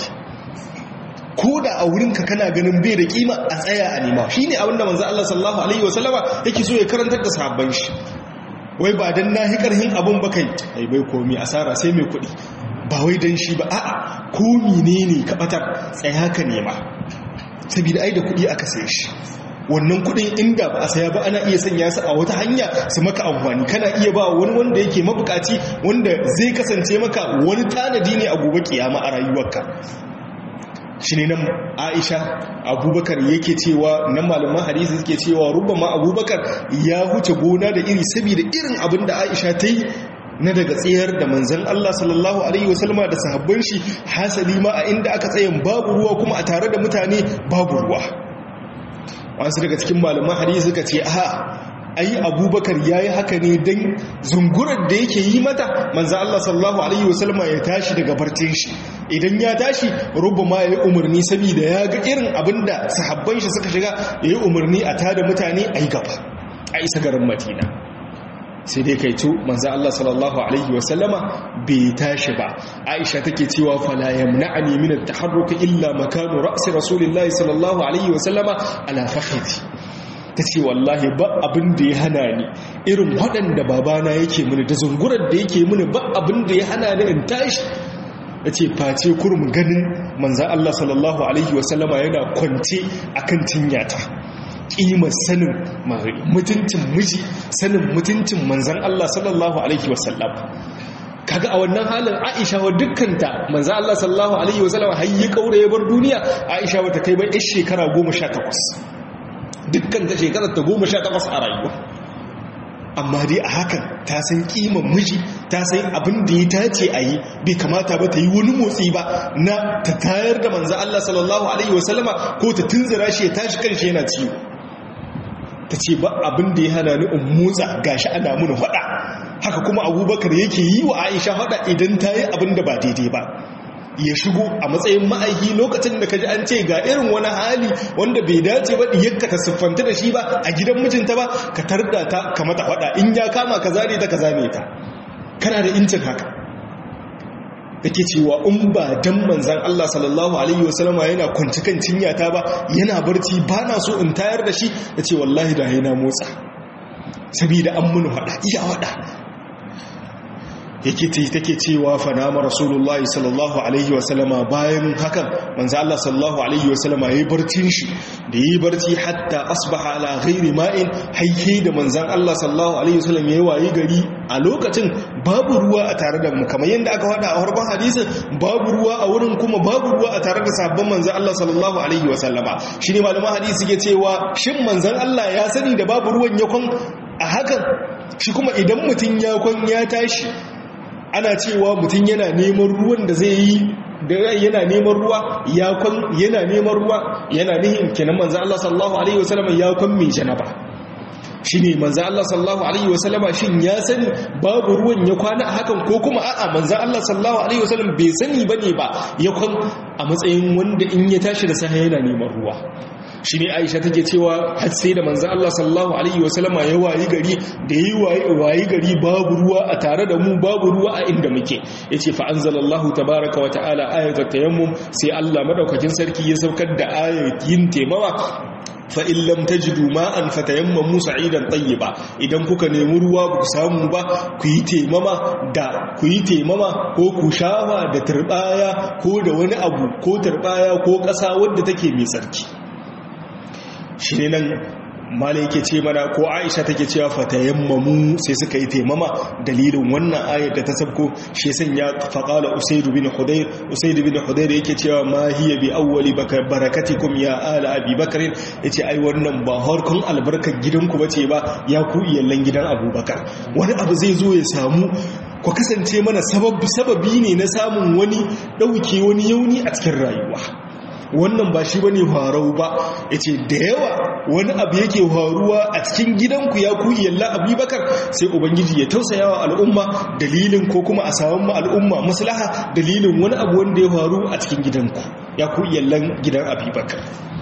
S1: ko da a wurinka kana ganin bai da kima a tsaya a nema shi ne abinda manzo Allah sallallahu alaihi wasallama yake so ya karantar da sahabban shi wai ba dan nahi karhin abun ba kai ai bai komi asara sai mai kuɗi ba wai dan shi ba a'a ko menene ka batar tsaya ka nema saboda ai da kuɗi aka saye shi wannan kudin inda ba a saya ba ana iya sanya su a wata hanya su maka amfani kana iya ba wani wanda yake mabukaci wanda zai kasance maka wani tanadi ne a gobe kiyama a rayuwarka shi ne nan aisha abubakar yake cewa nan malaman hadisi suke cewa rubama abubakar ya huce gona da iri saboda irin abin da aisha ta yi na daga tsayar da manzan Allah sallallahu Alaihi wasallama da sahabban shi hasali ma a inda aka tsayin babu ruwa kuma a tare da mutane babu ruwa wasu daga cikin malaman hadisi suka ce a ai abubakar ya yi haka ne don zungurar da yake yi mata manzan Allah sallallahu Alaihi wasallama ya tashi daga barcin shi idan ya tashi rubu ma ya yi umarni saboda ya ga irin abin da sahabban shi suka shiga ya yi umarni a tada mutane a yi gaba a isa garin madina sai dai kai tu manzan Allah sallallahu Alaihi wasallama bai tashi ba aisha take cewa fala yamna'ani min at-taharruk illa makanu ra'si rasulillahi sallallahu alaihi wasallama ala fakhidi tace wallahi ba abin da ya hana ni irin waɗanda babana yake mini da zungurar da yake mini ba abin da ya hana ni in tashi yace face kurum ganin manzan Allah sallallahu alaihi wasallama yana kwance akan tinyata kimar sanin mutuncin miji sanin mutuncin manzan Allah sallallahu alaihi wasallam ka kaga a wannan halin Aisha wa dukkanta manzo Allah sallallahu alaihi wasallam har ya kaure ya bar duniya Aisha bata kai ba yar shekara 18 dukkan ta shekarar ta 18 a rayuwa amma dai a hakan ta san kiman miji ta san abin da ya tace a yi bai kamata ba ta yi wani motsi ba na ta tayar da manzo Allah sallallahu alaihi wasallama ko ta tunzura shi ya tashi kanshi yana ciwo ta ce ba abin da ya hana ni in motsa gashi ana mun faɗa haka kuma abubakar yake yi wa aisha faɗa idan ta yi abin da ba daidai ba ya shigo a matsayin ma'aiki lokacin da ka ji an ce ga irin wani hali wanda bai dace ba diyarka ta siffanta da shi ba a gidan mijinta ba ka tarda ta ka mata faɗa in ya kama ka zane ta ka zane ta kana da incin haka yake cewa in ba dan manzan Allah sallallahu alaihi wasallama yana kwanci kan cinyata ba yana barci ba na so in tayar da shi ya ce wallahi da yana motsa sabida an mun faɗa iya faɗa yake ce take cewa fanama rasulullahi sallallahu alaihi wasallama bayan hakan manzo Allah sallallahu alaihi wasallama yayi barcin shi da yayi barci hatta asbaha ala ghairi ma'in hayye da manzon Allah sallallahu alaihi wasallam yayi wayi gari a lokacin babu ruwa a tare da mu kamar yadda aka faɗa a farkon hadisin babu ruwa a wurin kuma babu ruwa a tare da sabon manzon Allah sallallahu alaihi wasallama shine malaman hadisi ke cewa shin manzon Allah ya sani da babu ruwan yakon a hakan shi kuma idan mutum ya kwan ya tashi ana cewa mutum yana neman ruwan da zai yi da yana neman ruwa ya kwan yana neman ruwa yana nihin kenan manzo Allah sallallahu alaihi wasallam ya kwan mai janaba shine manzo Allah sallallahu alaihi wasallam shin ya sani babu ruwan ya kwana a hakan ko kuma a'a manzo Allah sallallahu alaihi wasallam bai sani bane ba ya kwan a matsayin wanda in ya tashi da safe yana neman ruwa shi ne aisha take cewa har sai da manzan Allah sallallahu Alaihi wasallama ya wayi gari da yi wayi gari babu ruwa a tare da mu babu ruwa a inda muke ya ce fa'anzalallahu tabaraka wa ta'ala ayatar tayammum sai Allah madaukakin sarki ya saukar da ayayin taimawa fa'in lam ta ji duma'an fatayamma musa idan ba idan kuka nemi ruwa ba ku samu ba ku yi taimama da ku yi taimama ko ku shawa da turbaya ko da wani abu ko turbaya ko ƙasa wadda take mai sarki shi ne nan mala yake ce mana ko aisha take cewa fatayammamu sai suka yi taimama dalilin wannan ayar da ta sabko shi sanya faqala usaidu bin hudayr usaidu bin hudayr yake cewa ma hiya bi awwali barakatikum ya ala abi bakr yace ai wannan ba harkun albarkar gidanku bace ba ya ku iyallan gidan abubakar wani abu zai zo ya samu ku kasance mana sababi ne na samun wani dauke wani yauni a cikin rayuwa wannan ba shi bane farau ba yace da yawa wani abu yake faruwa a cikin gidanku ya ku yalla abubakar sai ubangiji ya tausaya wa al'umma dalilin ko kuma a samu al'umma maslaha dalilin wani abu wanda ya faru a cikin gidanku ya ku yallan gidan abubakar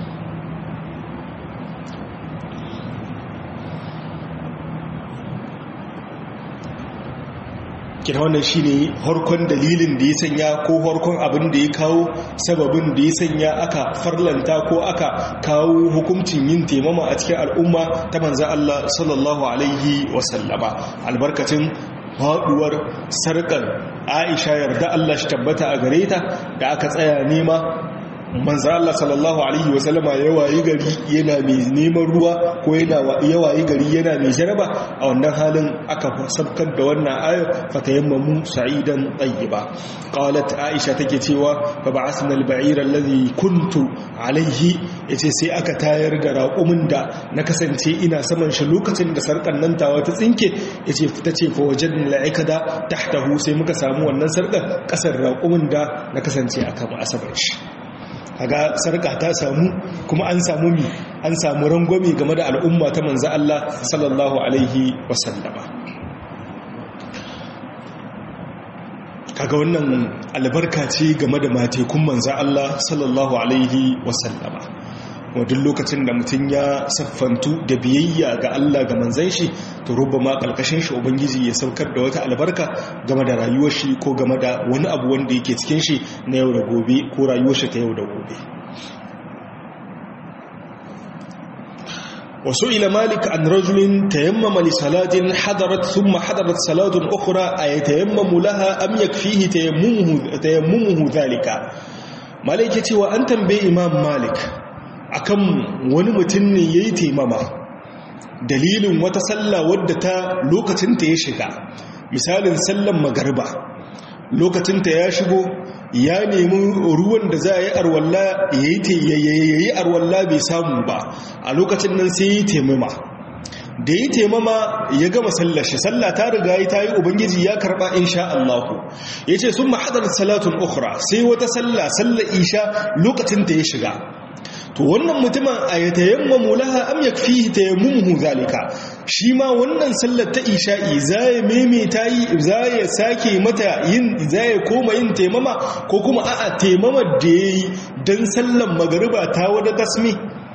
S1: kina wannan shine harkon dalilin da ya sanya ko harkon abin da ya kawo sababin da ya sanya aka farlanta ko aka kawo hukuncin yin taimama a cikin al'umma ta manzan Allah sallallahu alaihi wasallama albarkacin haɗuwar sarƙar aisha yarda Allah shi tabbata a gare ta da aka tsaya nema manzo Allah sallallahu alaihi wasallama ya wayi gari yana mai neman ruwa ko yana ya wayi gari yana mai jaraba a wannan halin aka sabkar da wannan ayar fatayammamu sa'idan tayyiba qalat aisha take cewa fa ba'athna al-ba'ira alladhi kuntu alaihi yace sai aka tayar da raƙumin da na kasance ina saman shi lokacin da sarkan nan tawa ta tsinke yace tace fa wajadna la'ikada tahtahu sai muka samu wannan sarkar kasar raƙumin da na kasance akan asabar shi kaga sarka ta samu kuma an samu mi an samu rangwame game da al'umma ta manzo Allah sallallahu alaihi wasallama kaga wannan albarka ce game da matekun manzo Allah sallallahu alaihi wasallama wadda lokacin da mutum ya siffantu da biyayya ga Allah ga manzan shi to rubba ma kalkashin shi ubangiji ya saukar da wata albarka game da rayuwar shi ko game da wani abu wanda yake cikin shi na yau da gobe ko rayuwar shi ta yau da gobe wasu ila malik an rajulin tayammama li salatin hadarat thumma hadarat salatun ukhra ay tayammamu laha am yakfihi tayammumuhu tayammumuhu dhalika malik yace wa an tambaye imam malik akan wani mutum ne ya yi taimama dalilin wata sallah wadda ta lokacinta ya shiga misalin sallan magarba lokacinta ya shigo ya nemi ruwan da za a yi arwalla ya yi arwalla bai samu ba a lokacin nan sai yi taimama da yi taimama ya gama sallar shi sallah ta riga yi ta yi ubangiji ya karba insha Allah ya ce sun mahadar salatun ukhra sai wata sallah sallar isha lokacin ta ya shiga to wannan mutumin a ya tayammamu laha am yakfihi tayammuhu zalika shi ma wannan sallar ta isha'i zai maimaita yi zai sake mata yin zai koma yin taimama ko kuma a'a taimamar da yayi dan sallar magariba ta wada tasmi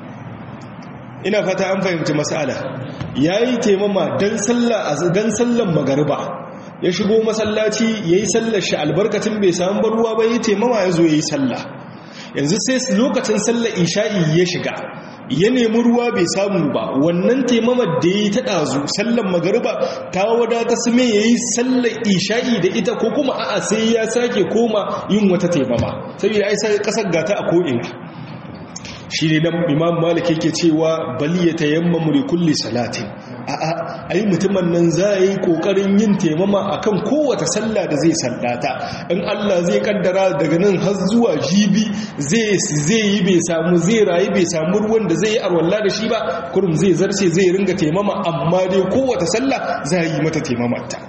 S1: ina fata an fahimci mas'ala yayi taimama dan sallar dan sallar magariba ya shigo masallaci yayi sallar shi albarkatin bai samu ruwa ba yayi taimama yazo yayi sallah yanzu sai lokacin sallar isha'i ya shiga ya nemi ruwa bai samu ba wannan taimamar da ya yi ta ɗazu sallar magariba ta wadata su mai ya yi sallar isha'i da ita ko kuma a'a sai ya sake koma yin wata taimama saboda ai sai kasar gata a ko'ina shi ne dan imam malik yake cewa bali ya tayammamu li kulli salatin a'a ai mutumin nan za yi kokarin yin taimama akan kowace sallah da zai sallata in Allah zai kaddara daga nan har zuwa jibi zai zai yi bai samu zai rayu bai samu ruwan da zai yi arwalla da shi ba kurum zai zarce zai ringa taimama amma dai kowace sallah za yi mata taimamata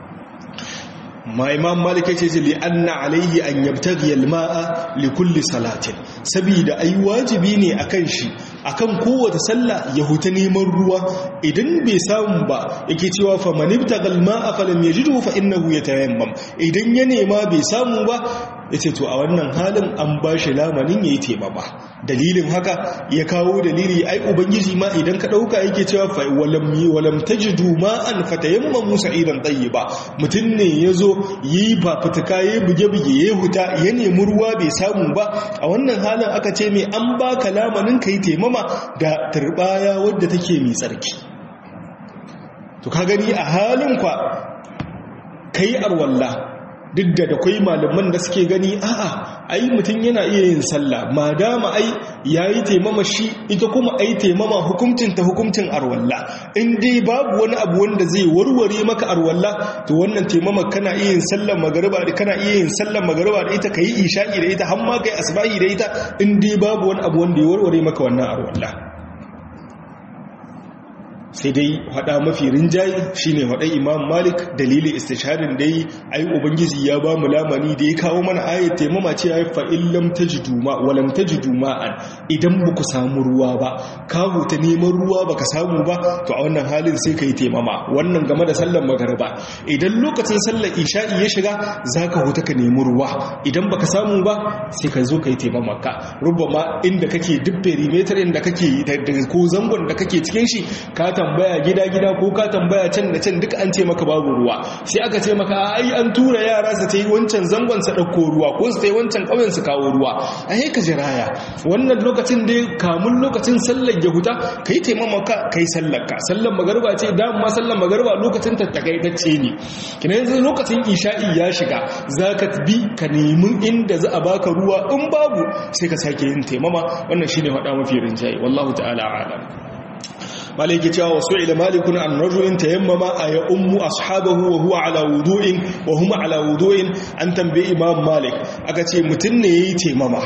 S1: ma imam malik yace ce li anna alaihi an yabtaghi alma'a li kulli salatin saboda ai wajibi ne akan shi akan kowace sallah ya huta neman ruwa idan bai samu ba yake cewa fa man ibtaga alma'a falam yajidhu fa innahu yatayammam idan ya nema bai samu ba yace to a wannan halin an ba shi lamanin yayi temama dalilin haka ya kawo dalili ai ubangiji ma idan ka dauka yake cewa fa walam walam tajidu ma'an fatayammamu sa'idan tayyiba mutun ne yazo yi ba fituka yayi buge-buge yayi huta ya nemi ruwa bai samu ba a wannan halin aka ce mai an baka lamanin kai temama da turbaya wadda take mai tsarki to ka gani a halin kwa kai arwalla duk da da kwai malaman da suke gani a'a ai mutum yana iya yin sallah madama ai yayi taimama shi ita kuma ai taimama hukuncin ta hukuncin arwalla in dai babu wani abu wanda zai warware maka arwalla to wannan taimama kana iya yin sallar magariba da kana iya yin sallar magariba da ita kai isha'i da ita har ma kai asbahi da ita in dai babu wani abu wanda ya warware maka wannan arwalla sai dai hada mafi rinjaye shine hada imam malik dalilin istisharin da yi ai ubangiji ya ba mu lamani da ya kawo mana ayat taimama ce ya fa illam tajidu ma walam tajidu ma'an idan ba ku samu ruwa ba ka huta neman ruwa baka samu ba to a wannan halin sai kai taimama wannan game da sallar magariba idan lokacin sallar isha'i ya shiga zaka huta ka nemi ruwa idan baka samu ba sai ka zo kai taimama ka rubama inda kake duk perimeter inda kake ko zangon da kake cikin shi ka tambaya gida-gida ko ka tambaya can da can duka an ce maka babu ruwa sai aka ce maka ai an tura yara su ta yi wancan zangon su ɗauko ruwa ko su ta yi wancan ƙauyen su kawo ruwa a ka jiraya wannan lokacin da kamun lokacin sallar ya huta ka yi taimamaka ka yi sallar ka sallar magarba ce dama sallar magarba lokacin ta takaitacce ne kina yanzu lokacin isha'i ya shiga za ka bi ka nemi inda za a baka ruwa in babu sai ka sake yin taimama wannan shine faɗa mafi rinjaye wallahu ta'ala a'lam maliki cewa wasu ila malikun an rajulin tayammama a ya ummu ashabahu wa huwa ala wudu'in wa huma ala wudu'in an tambaye imam malik aka ce mutum ne yayi taimama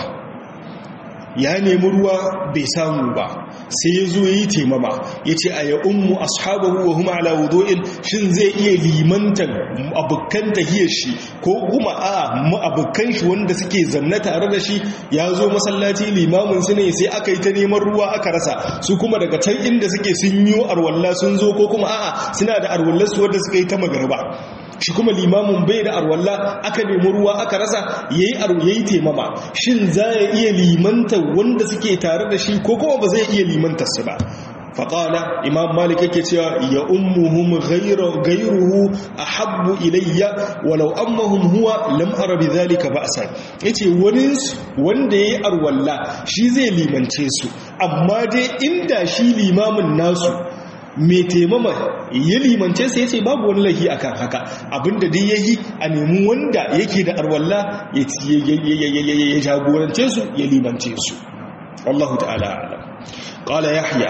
S1: ya nemi ruwa bai samu ba sai ya zo yi taimama ya ce a ya ummu ashabahu wa huma ala wudu'in shin zai iya limantan abokan tahiyar shi ko kuma a abokan shi wanda suke zamna tare da shi ya zo masallaci limamin su ne sai aka yi ta neman ruwa aka rasa su kuma daga can inda suke sun yi arwalla sun zo ko kuma a'a suna da arwallar su wanda suka yi ta magarba shi kuma limamin bai da arwalla aka nemi ruwa aka rasa yayi yayi taimama shin za ya iya limanta wanda suke tare da shi ko kuma ba zai iya limantar su ba faƙala imam malik yake cewa ya ummuhum gairuhu a habbu ilayya walau ammahum huwa lam ara bi zalika ba'sa yace wani wanda yayi arwalla shi zai limance su amma dai inda shi limamin nasu mai taimama ya limance sai ce babu wani laifi akan haka abinda dai yayi a nemi wanda yake da arwalla ya jagorance su ya limance su wallahu ta'ala alam qala yahya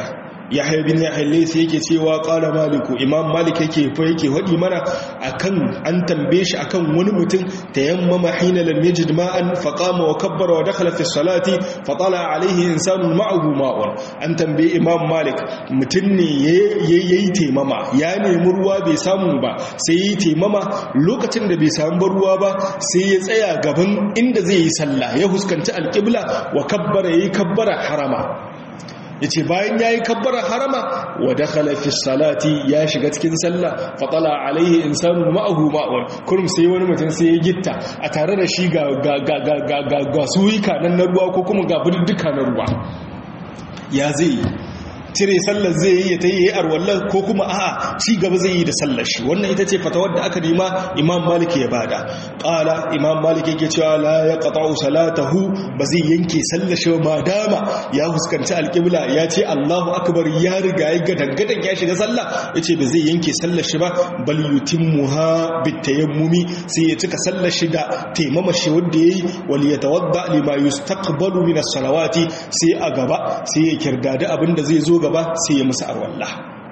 S1: yahya bin yahya laysa yake cewa qala maliku imam malik yake fa yake hadi mana akan an tambaye shi akan wani mutum tayammama hina lam yajid ma'an fa qama wa kabbara wa dakhala fi salati fa tala alayhi insanun ma'ahu ma'un an tambaye imam malik mutum ne yayi taimama ya nemi ruwa bai samu ba sai yayi taimama lokacin da bai samu ruwa ba sai ya tsaya gaban inda zai yi sallah ya huskanci alqibla wa kabbara yayi kabbara harama yace bayan yayi kabbara harama wa dakhala fi salati ya shiga cikin sallah fa tala alaihi insanu ma'ahu ma'un kurum sai wani mutum sai ya gitta a tare da shi ga ga ga ga ga ga suwika nan na ruwa ko kuma ga budduka na ruwa ya zai cire sallar zai yi ya ta yi arwallar ko kuma a'a ci gaba zai yi da sallar shi wannan ita ce fatawar da aka nema imam malik ya bada qala imam malik yake cewa la yaqta'u salatahu ba zai yanke sallar shi ma dama ya fuskanci alqibla ya ce Allahu akbar ya riga ya ga dangadan ya shiga sallah yace ba zai yanke sallar shi ba bal yutimmuha bitayammumi sai ya cika sallar shi da taimama shi wanda yayi wal yatawadda lima yustaqbalu min as-salawati sai a gaba sai ya kirdada abinda zai zo gaba sai ya musu arwalla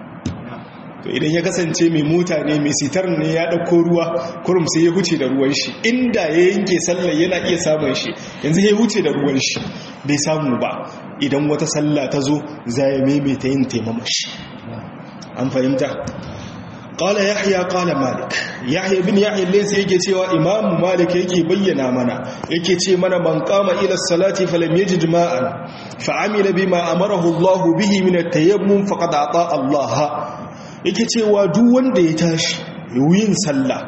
S1: to idan ya kasance mai mota ne mai sitar ne ya ɗauko ruwa kurum sai ya huce da ruwan shi inda ya yanke sallar yana iya samun shi yanzu ya huce da ruwan shi bai samu ba idan wata sallah ta zo za ya maimaita yin taimamashi an fahimta qala yahya qala malik yahya bin yahya laysa yake cewa imam malik yake bayyana mana yake ce mana man qama ila salati falam yajid ma'an fa amila bima amarahu Allah bihi min at-tayammum faqad ata Allah yake cewa duk wanda ya tashi yin sallah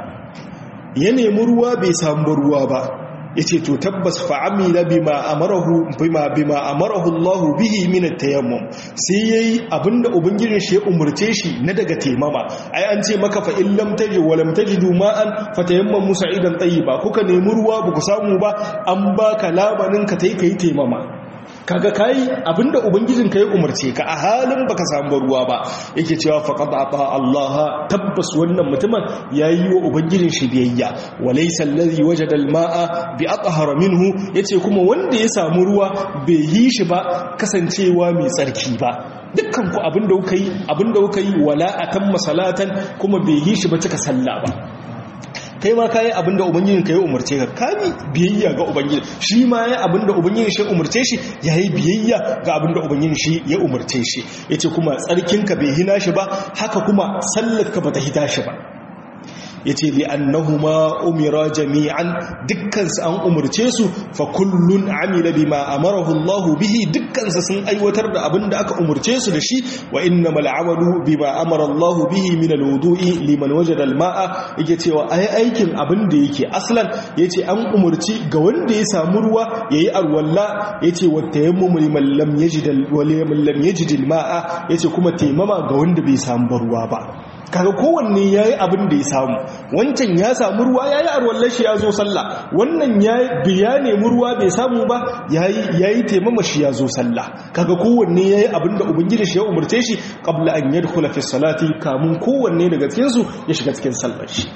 S1: ya nemi ruwa bai samu ruwa ba yace to tabbas fa amila bima amarahu bima bima amarahu Allah bihi min at-tayammum sai yayi abinda ubangijin shi ya umurce shi na daga taimama ai an ce maka fa in lam tajid wa lam tajidu ma'an fatayammamu sa'idan tayyiba kuka nemi ruwa ba ku samu ba an baka labanin ka tai kai taimama kaga kai abinda ubangijin ka ya umarce ka a halin baka samu ruwa ba yake cewa faqad ata Allah tabbas wannan mutumin yayi wa ubangijin shi biyayya walaysa allazi wajada almaa bi athhara minhu yace kuma wanda ya samu ruwa bai yi shi ba kasancewa mai tsarki ba dukkan ku abinda kuka yi abinda kuka yi wala atamma salatan kuma bai yi shi ba cika sallah ba kai ma kayi abinda ubangijin ka ya umarce ka kani biyayya ga ubangiji shi ma ya abinda ubangijin shi ya umarce shi yayi biyayya ga abinda ubangijin shi ya umarce shi yace kuma tsarkin ka bai hina shi ba haka kuma sallar ka bata hita shi ba yace li annahuma umira jami'an dukkan su an umurce su fa kullun amila bima amarahu Allah bihi dukkan su sun aiwatar da abin da aka umurce su da shi wa innamal amalu bima amara Allah bihi min alwudu'i liman wajada alma'a yake cewa ai aikin abin da yake aslan yace an umurci ga wanda ya samu ruwa yayi alwalla yace wa tayammum liman lam yajid liman lam yajid alma'a yace kuma taimama ga wanda bai samu ruwa ba kaga kowanne yayi abin da ya samu wancan ya samu ruwa yayi arwallar shi ya zo sallah wannan ya biya nemi ruwa bai samu ba yayi yayi taimama shi ya zo sallah kaga kowanne yayi abin da ubangiji shi ya umurce shi qabla an yadkhula fi salati kamun kowanne daga cikin su ya shiga cikin sallar shi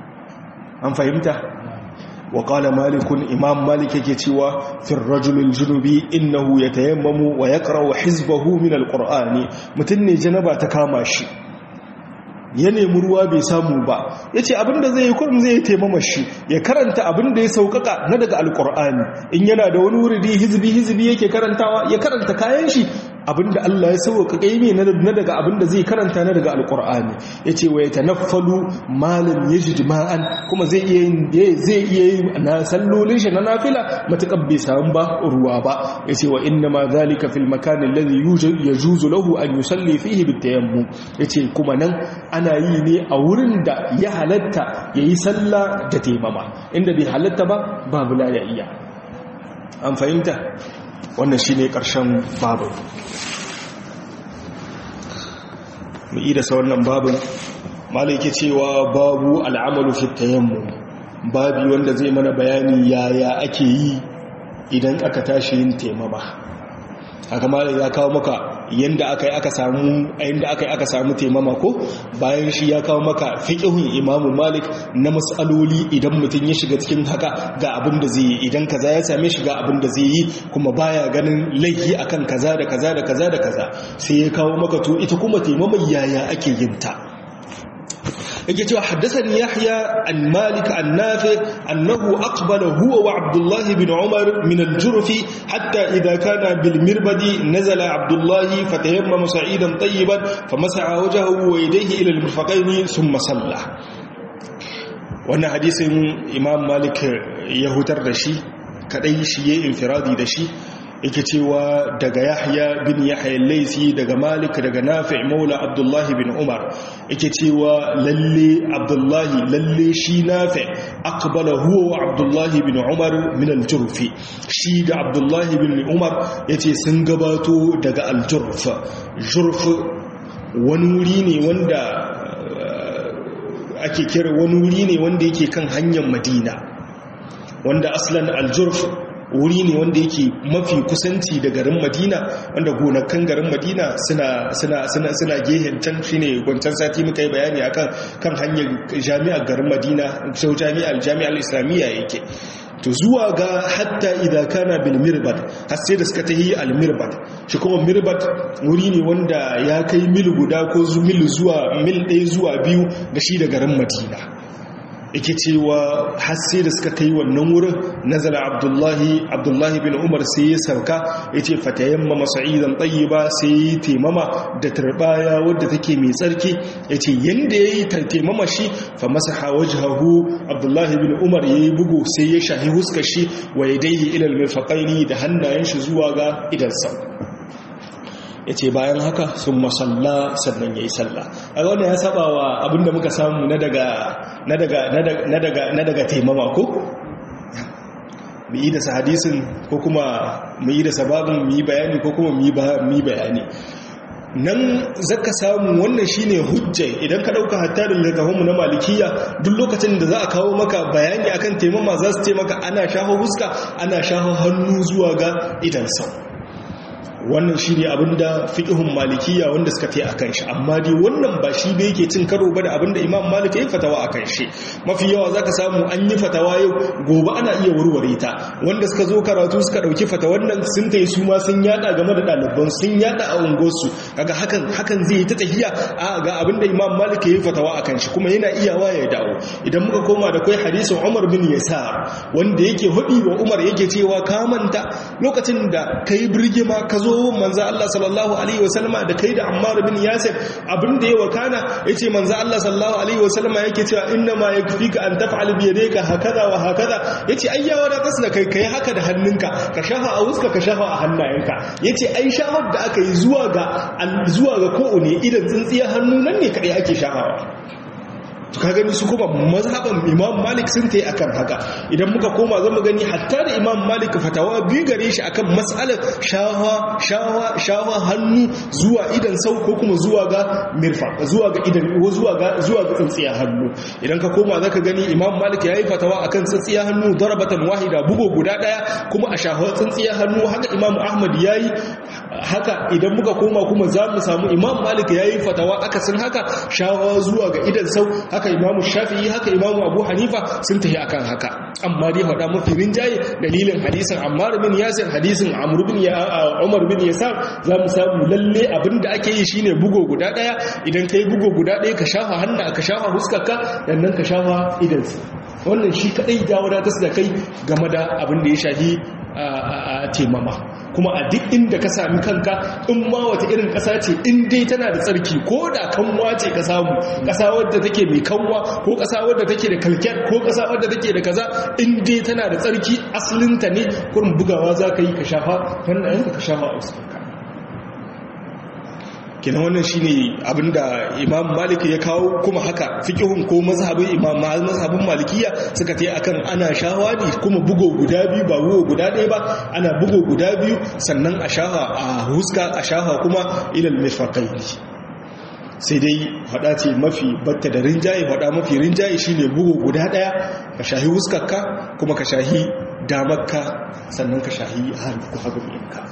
S1: an fahimta wa qala malikun imam malik yake cewa fi rajulil junubi innahu yatayammamu wa yaqra'u hizbahu min alqur'ani mutun ne janaba ta kama shi ya nemi ruwa bai samu ba ya ce abinda zai yi kurum zai yi taimama shi ya karanta abinda ya sauƙaƙa na daga alƙur'ani in yana da wani wuridi hizbi hizbi yake karantawa ya karanta kayan shi abinda Allah ya sauƙaƙa yi na daga abinda zai karanta na daga alƙur'ani ya ce wa ya tanaffalu malam ya ji jima'an kuma zai iya yi na sallolin shi na nafila matuƙar bai samu ba ruwa ba ya ce wa inna ma zalika fil makanin lalzi ya juzu lahu an yi salli fihi bitayammu ya ce kuma nan ana yi ne a wurin da ya halatta ya yi sallah da taimama inda bai halatta ba babu la ya iya an fahimta wannan shi ne ƙarshen babu mu ida sa wannan babin malai cewa babu al'amalu fi tayammu babi wanda zai mana bayani yaya ake yi idan aka tashi yin taimama haka malai ya kawo maka yanda aka yi aka samu yanda aka yi aka samu taimama ko bayan shi ya kawo maka fiqhun imamu malik na mas'aloli idan mutum ya shiga cikin haka ga abin da zai yi idan kaza ya same shi ga abin da zai yi kuma baya ganin laifi akan kaza da kaza da kaza da kaza sai ya kawo maka to ita kuma taimama yaya ake yin ta yake cewa haddathani yahya an malik an nafi annahu aqbala huwa wa abdullah ibn umar min al-jurf hatta idha kana bil mirbadi nazala abdullah fatayammama sa'idan tayyiban famasaha wajhahu wa yadayhi ila al-mirfaqayn thumma salla wannan hadisin imam malik ya hutar da shi kadai shi yayin infiradi da shi yake cewa daga yahya bin yahya laisi daga malik daga nafi' maula abdullahi bin umar yake cewa lalle abdullahi lalle shi nafi' aqbala huwa wa abdullahi bin umar min al-jurfi shi da abdullahi bin umar yace sun gabato daga al-jurf jurf wani wuri ne wanda ake kira wani wuri ne wanda yake kan hanyar madina wanda aslan al-jurf wuri ne wanda yake mafi kusanci da garin madina wanda gonakan garin madina suna suna suna suna gehen can shine gwancan sati muka yi bayani akan kan hanyar jami'ar garin madina sau jami'ar jami'ar islamiyya yake to zuwa ga hatta idan kana bil mirbat har sai da suka tahi al mirbat shi kuma mirbat wuri ne wanda ya kai mil guda ko mil zuwa mil ɗaya zuwa biyu da shi da garin madina yake cewa hasse da suka kai wannan wurin nazala abdullahi abdullahi bin umar sai ya sauka ya ce fatayamma masa'idan ba sai yi taimama da turbaya wadda take mai tsarki ya ce yadda ya yi taimama shi fa masa hawajahu abdullahi bin umar ya yi bugu sai ya shahi huskar shi wa ya daihi ilal mirfaƙaini da hannayen shi zuwa ga idansa ya ce bayan haka sun masalla sannan ya yi sallah a wannan ya saba wa abinda muka samu na daga taimama ko? mu yi da hadisin ko kuma mu yi da sababin mu yi bayani ko kuma mu yi bayani nan zaka samu wannan shine hujja idan ka dauka hatta da littafinmu na malikiya duk lokacin da za a kawo maka bayani akan taimama za su ce maka ana shaho huska ana shaho hannu zuwa ga idan sau wannan shi ne abinda fiƙihun malikiya wanda suka fi a kan shi amma dai wannan ba shi da yake cin karo ba da abinda imam malik ya yi fatawa a kan shi mafi yawa za ka samu an yi fatawa yau gobe ana iya warware ta wanda suka zo karatu suka ɗauki fatawan nan sun ta yi su ma sun yada game da ɗaliban sun yada a unguwarsu kaga hakan hakan zai yi ta tahiya a ga abinda imam malik ya yi fatawa a kan shi kuma yana iyawa ya dawo idan muka koma da kai hadisin umar bin yasar wanda yake hudi wa umar yake cewa ka manta lokacin da kai birgima ka zo zo manzo Allah sallallahu alaihi wasallama da kai da Ammar bin Yasir abinda ya wakana yace manzo Allah sallallahu alaihi wasallama yake cewa inna ma yakfika an taf'al bi yadayka hakaza wa hakaza yace ai ya wadatar da kai kai haka da hannunka ka shafa a wuska ka shafa a hannayenka yace ai shafar da aka yi zuwa ga zuwa ga ko ne idan tsintsiyar hannu nan ne kadai ake shafawa to ka gani su kuma mazhaban imam malik sun ta yi akan haka idan muka koma zan mu gani hatta da imam malik fatawa biyu gare shi akan matsalar shawa shawa shawa hannu zuwa idan sau ko kuma zuwa ga mirfa zuwa ga idan zuwa ga zuwa ga tsintsiya hannu idan ka koma zaka gani imam malik yayi fatawa akan tsintsiya hannu darabatan wahida bugo guda daya kuma a shawa tsintsiya hannu haka imam ahmad yayi haka idan muka koma kuma za mu samu imam malik yayi fatawa akasin haka shawa zuwa ga idan sau haka imamu shafi'i haka imamu abu hanifa sun tafi akan haka amma dai faɗa mafi rinjaye dalilin hadisin ammar bin yasir hadisin amr bin umar bin yasar za mu samu lalle abinda ake yi shine bugo guda ɗaya idan kai bugo guda ɗaya ka shafa hannu ka shafa huskarka sannan ka shafa idansu wannan shi kaɗai ya wadatar da kai game da abin da ya shafi a temama kuma a duk inda ka sami kanka in ma wata irin ƙasa ce in dai tana da tsarki ko da kanwa ce ka samu ƙasa wadda take mai kanwa ko ƙasa wadda take da kalken ko ƙasa wadda take da kaza in dai tana da tsarki asalinta ne kurin bugawa za ka yi ka shafa wannan ka shafa a wasu kenan wannan shine abinda Imam Malik ya kawo kuma haka fiqhun ko mazhabin Imam mazhabin Malikiya suka tayi akan ana shawadi kuma bugo guda biyu ba bugo guda ɗaya ba ana bugo guda biyu sannan a shafa a huska a shafa kuma ilal mirfaqaini sai dai faɗa ce mafi batta da rinjaye faɗa mafi rinjaye shine bugo guda ɗaya ka shahi huskarka kuma ka shahi damarka sannan ka shahi hannu hagu ɗinka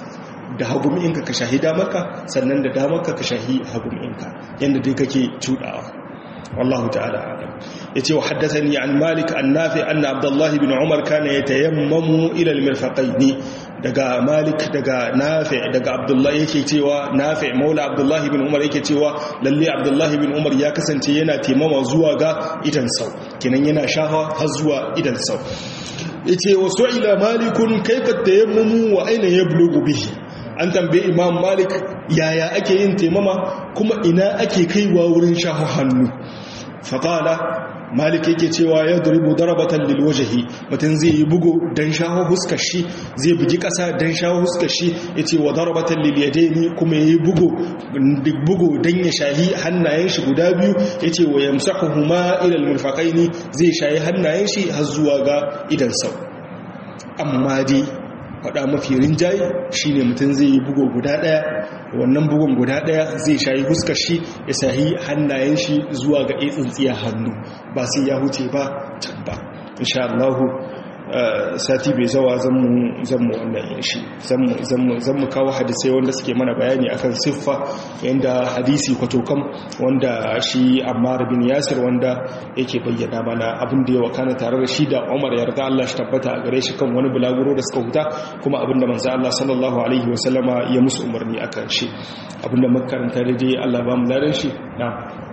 S1: da haguminka ka shahi damarka sannan da damarka ka shahi haguminka yadda dai kake cudawa wallahu ta'ala alam yace wa haddathani an malik an nafi anna abdullah ibn umar kana yatayammamu ila al-mirfaqayn daga malik daga nafi daga abdullah yake cewa nafi maula abdullah ibn umar yake cewa lalle abdullah ibn umar ya kasance yana taimama zuwa ga idan sau kenan yana shafa har zuwa idan sau yace wa su'ila malikun kayfa tayammamu wa aina yablughu bihi an tambaye imam malik yaya ake yin taimama kuma ina ake kaiwa wurin shafa hannu faƙala malik yake cewa ya duribu darabatan lilwajahi mutum zai yi bugu don shaho huskar shi zai bugi ƙasa don shaho huskar shi ya ce wa darabatan lilyadaini kuma ya yi bugu don ya shahi hannayen shi guda biyu ya ce wa yamsahu huma ilal murfaƙaini zai shahi hannayen shi har zuwa ga idan sau amma dai faɗa mafi rinjaye shi ne mutum zai yi bugu guda ɗaya wannan bugun guda ɗaya zai shayi huskar shi ya sahi hannayen shi zuwa ga tsintsiya hannu ba sai ya huce ba can ba insha Allah sati bai zawa zanmu wannan yin shi zanmu kawo hadisai wanda suke mana bayani akan siffa yadda hadisi kwatokam wanda shi ammar bin yasir wanda yake bayyana mana abin da ya wakana tare da shi da umar yarda Allah shi tabbata a gare shi kan wani bulaguro da suka huta kuma abin da manzo Allah sallallahu alaihi wasallama ya musu umarni akan shi abin da makaranta da dai Allah ba mu ladan shi na'am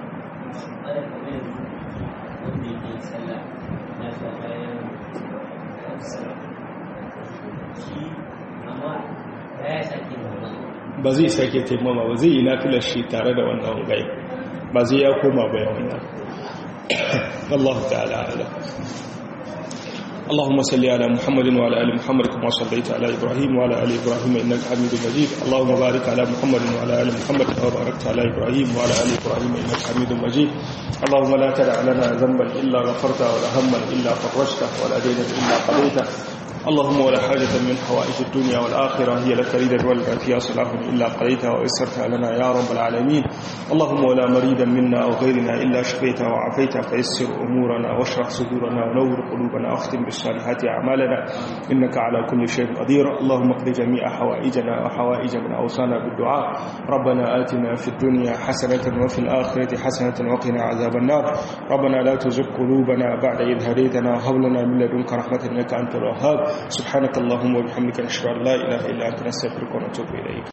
S1: ba zai sake taimama ba zai yi nafilar shi tare da wannan gai ba zai ya koma bayan wannan Allah ta'ala ala اللهم صل على محمد وعلى ال محمد كما صليت على ابراهيم وعلى ال ابراهيم انك حميد مجيد اللهم بارك على محمد وعلى ال محمد كما باركت على ابراهيم وعلى ال ابراهيم انك حميد مجيد اللهم لا تدع لنا ذنبا الا غفرته ولا هما الا فرجته ولا دينا الا قضيته اللهم ولا حاجة من حوائج الدنيا والآخرة هي لك ريدا ولا فيها صلاح إلا قضيتها ويسرتها لنا يا رب العالمين اللهم ولا مريدا منا أو غيرنا إلا شفيته وعافيته فيسر أمورنا واشرح صدورنا ونور قلوبنا واختم بالصالحات أعمالنا إنك على كل شيء قدير اللهم اقض جميع حوائجنا وحوائج من أوصانا بالدعاء ربنا آتنا في الدنيا حسنة وفي الآخرة حسنة وقنا عذاب النار ربنا لا تزغ قلوبنا بعد إذ هديتنا وهب لنا من لدنك رحمة إنك أنت الوهاب سبحانك اللهم وبحمدك نشهد ان لا اله الا انت نستغفرك ونتوب اليك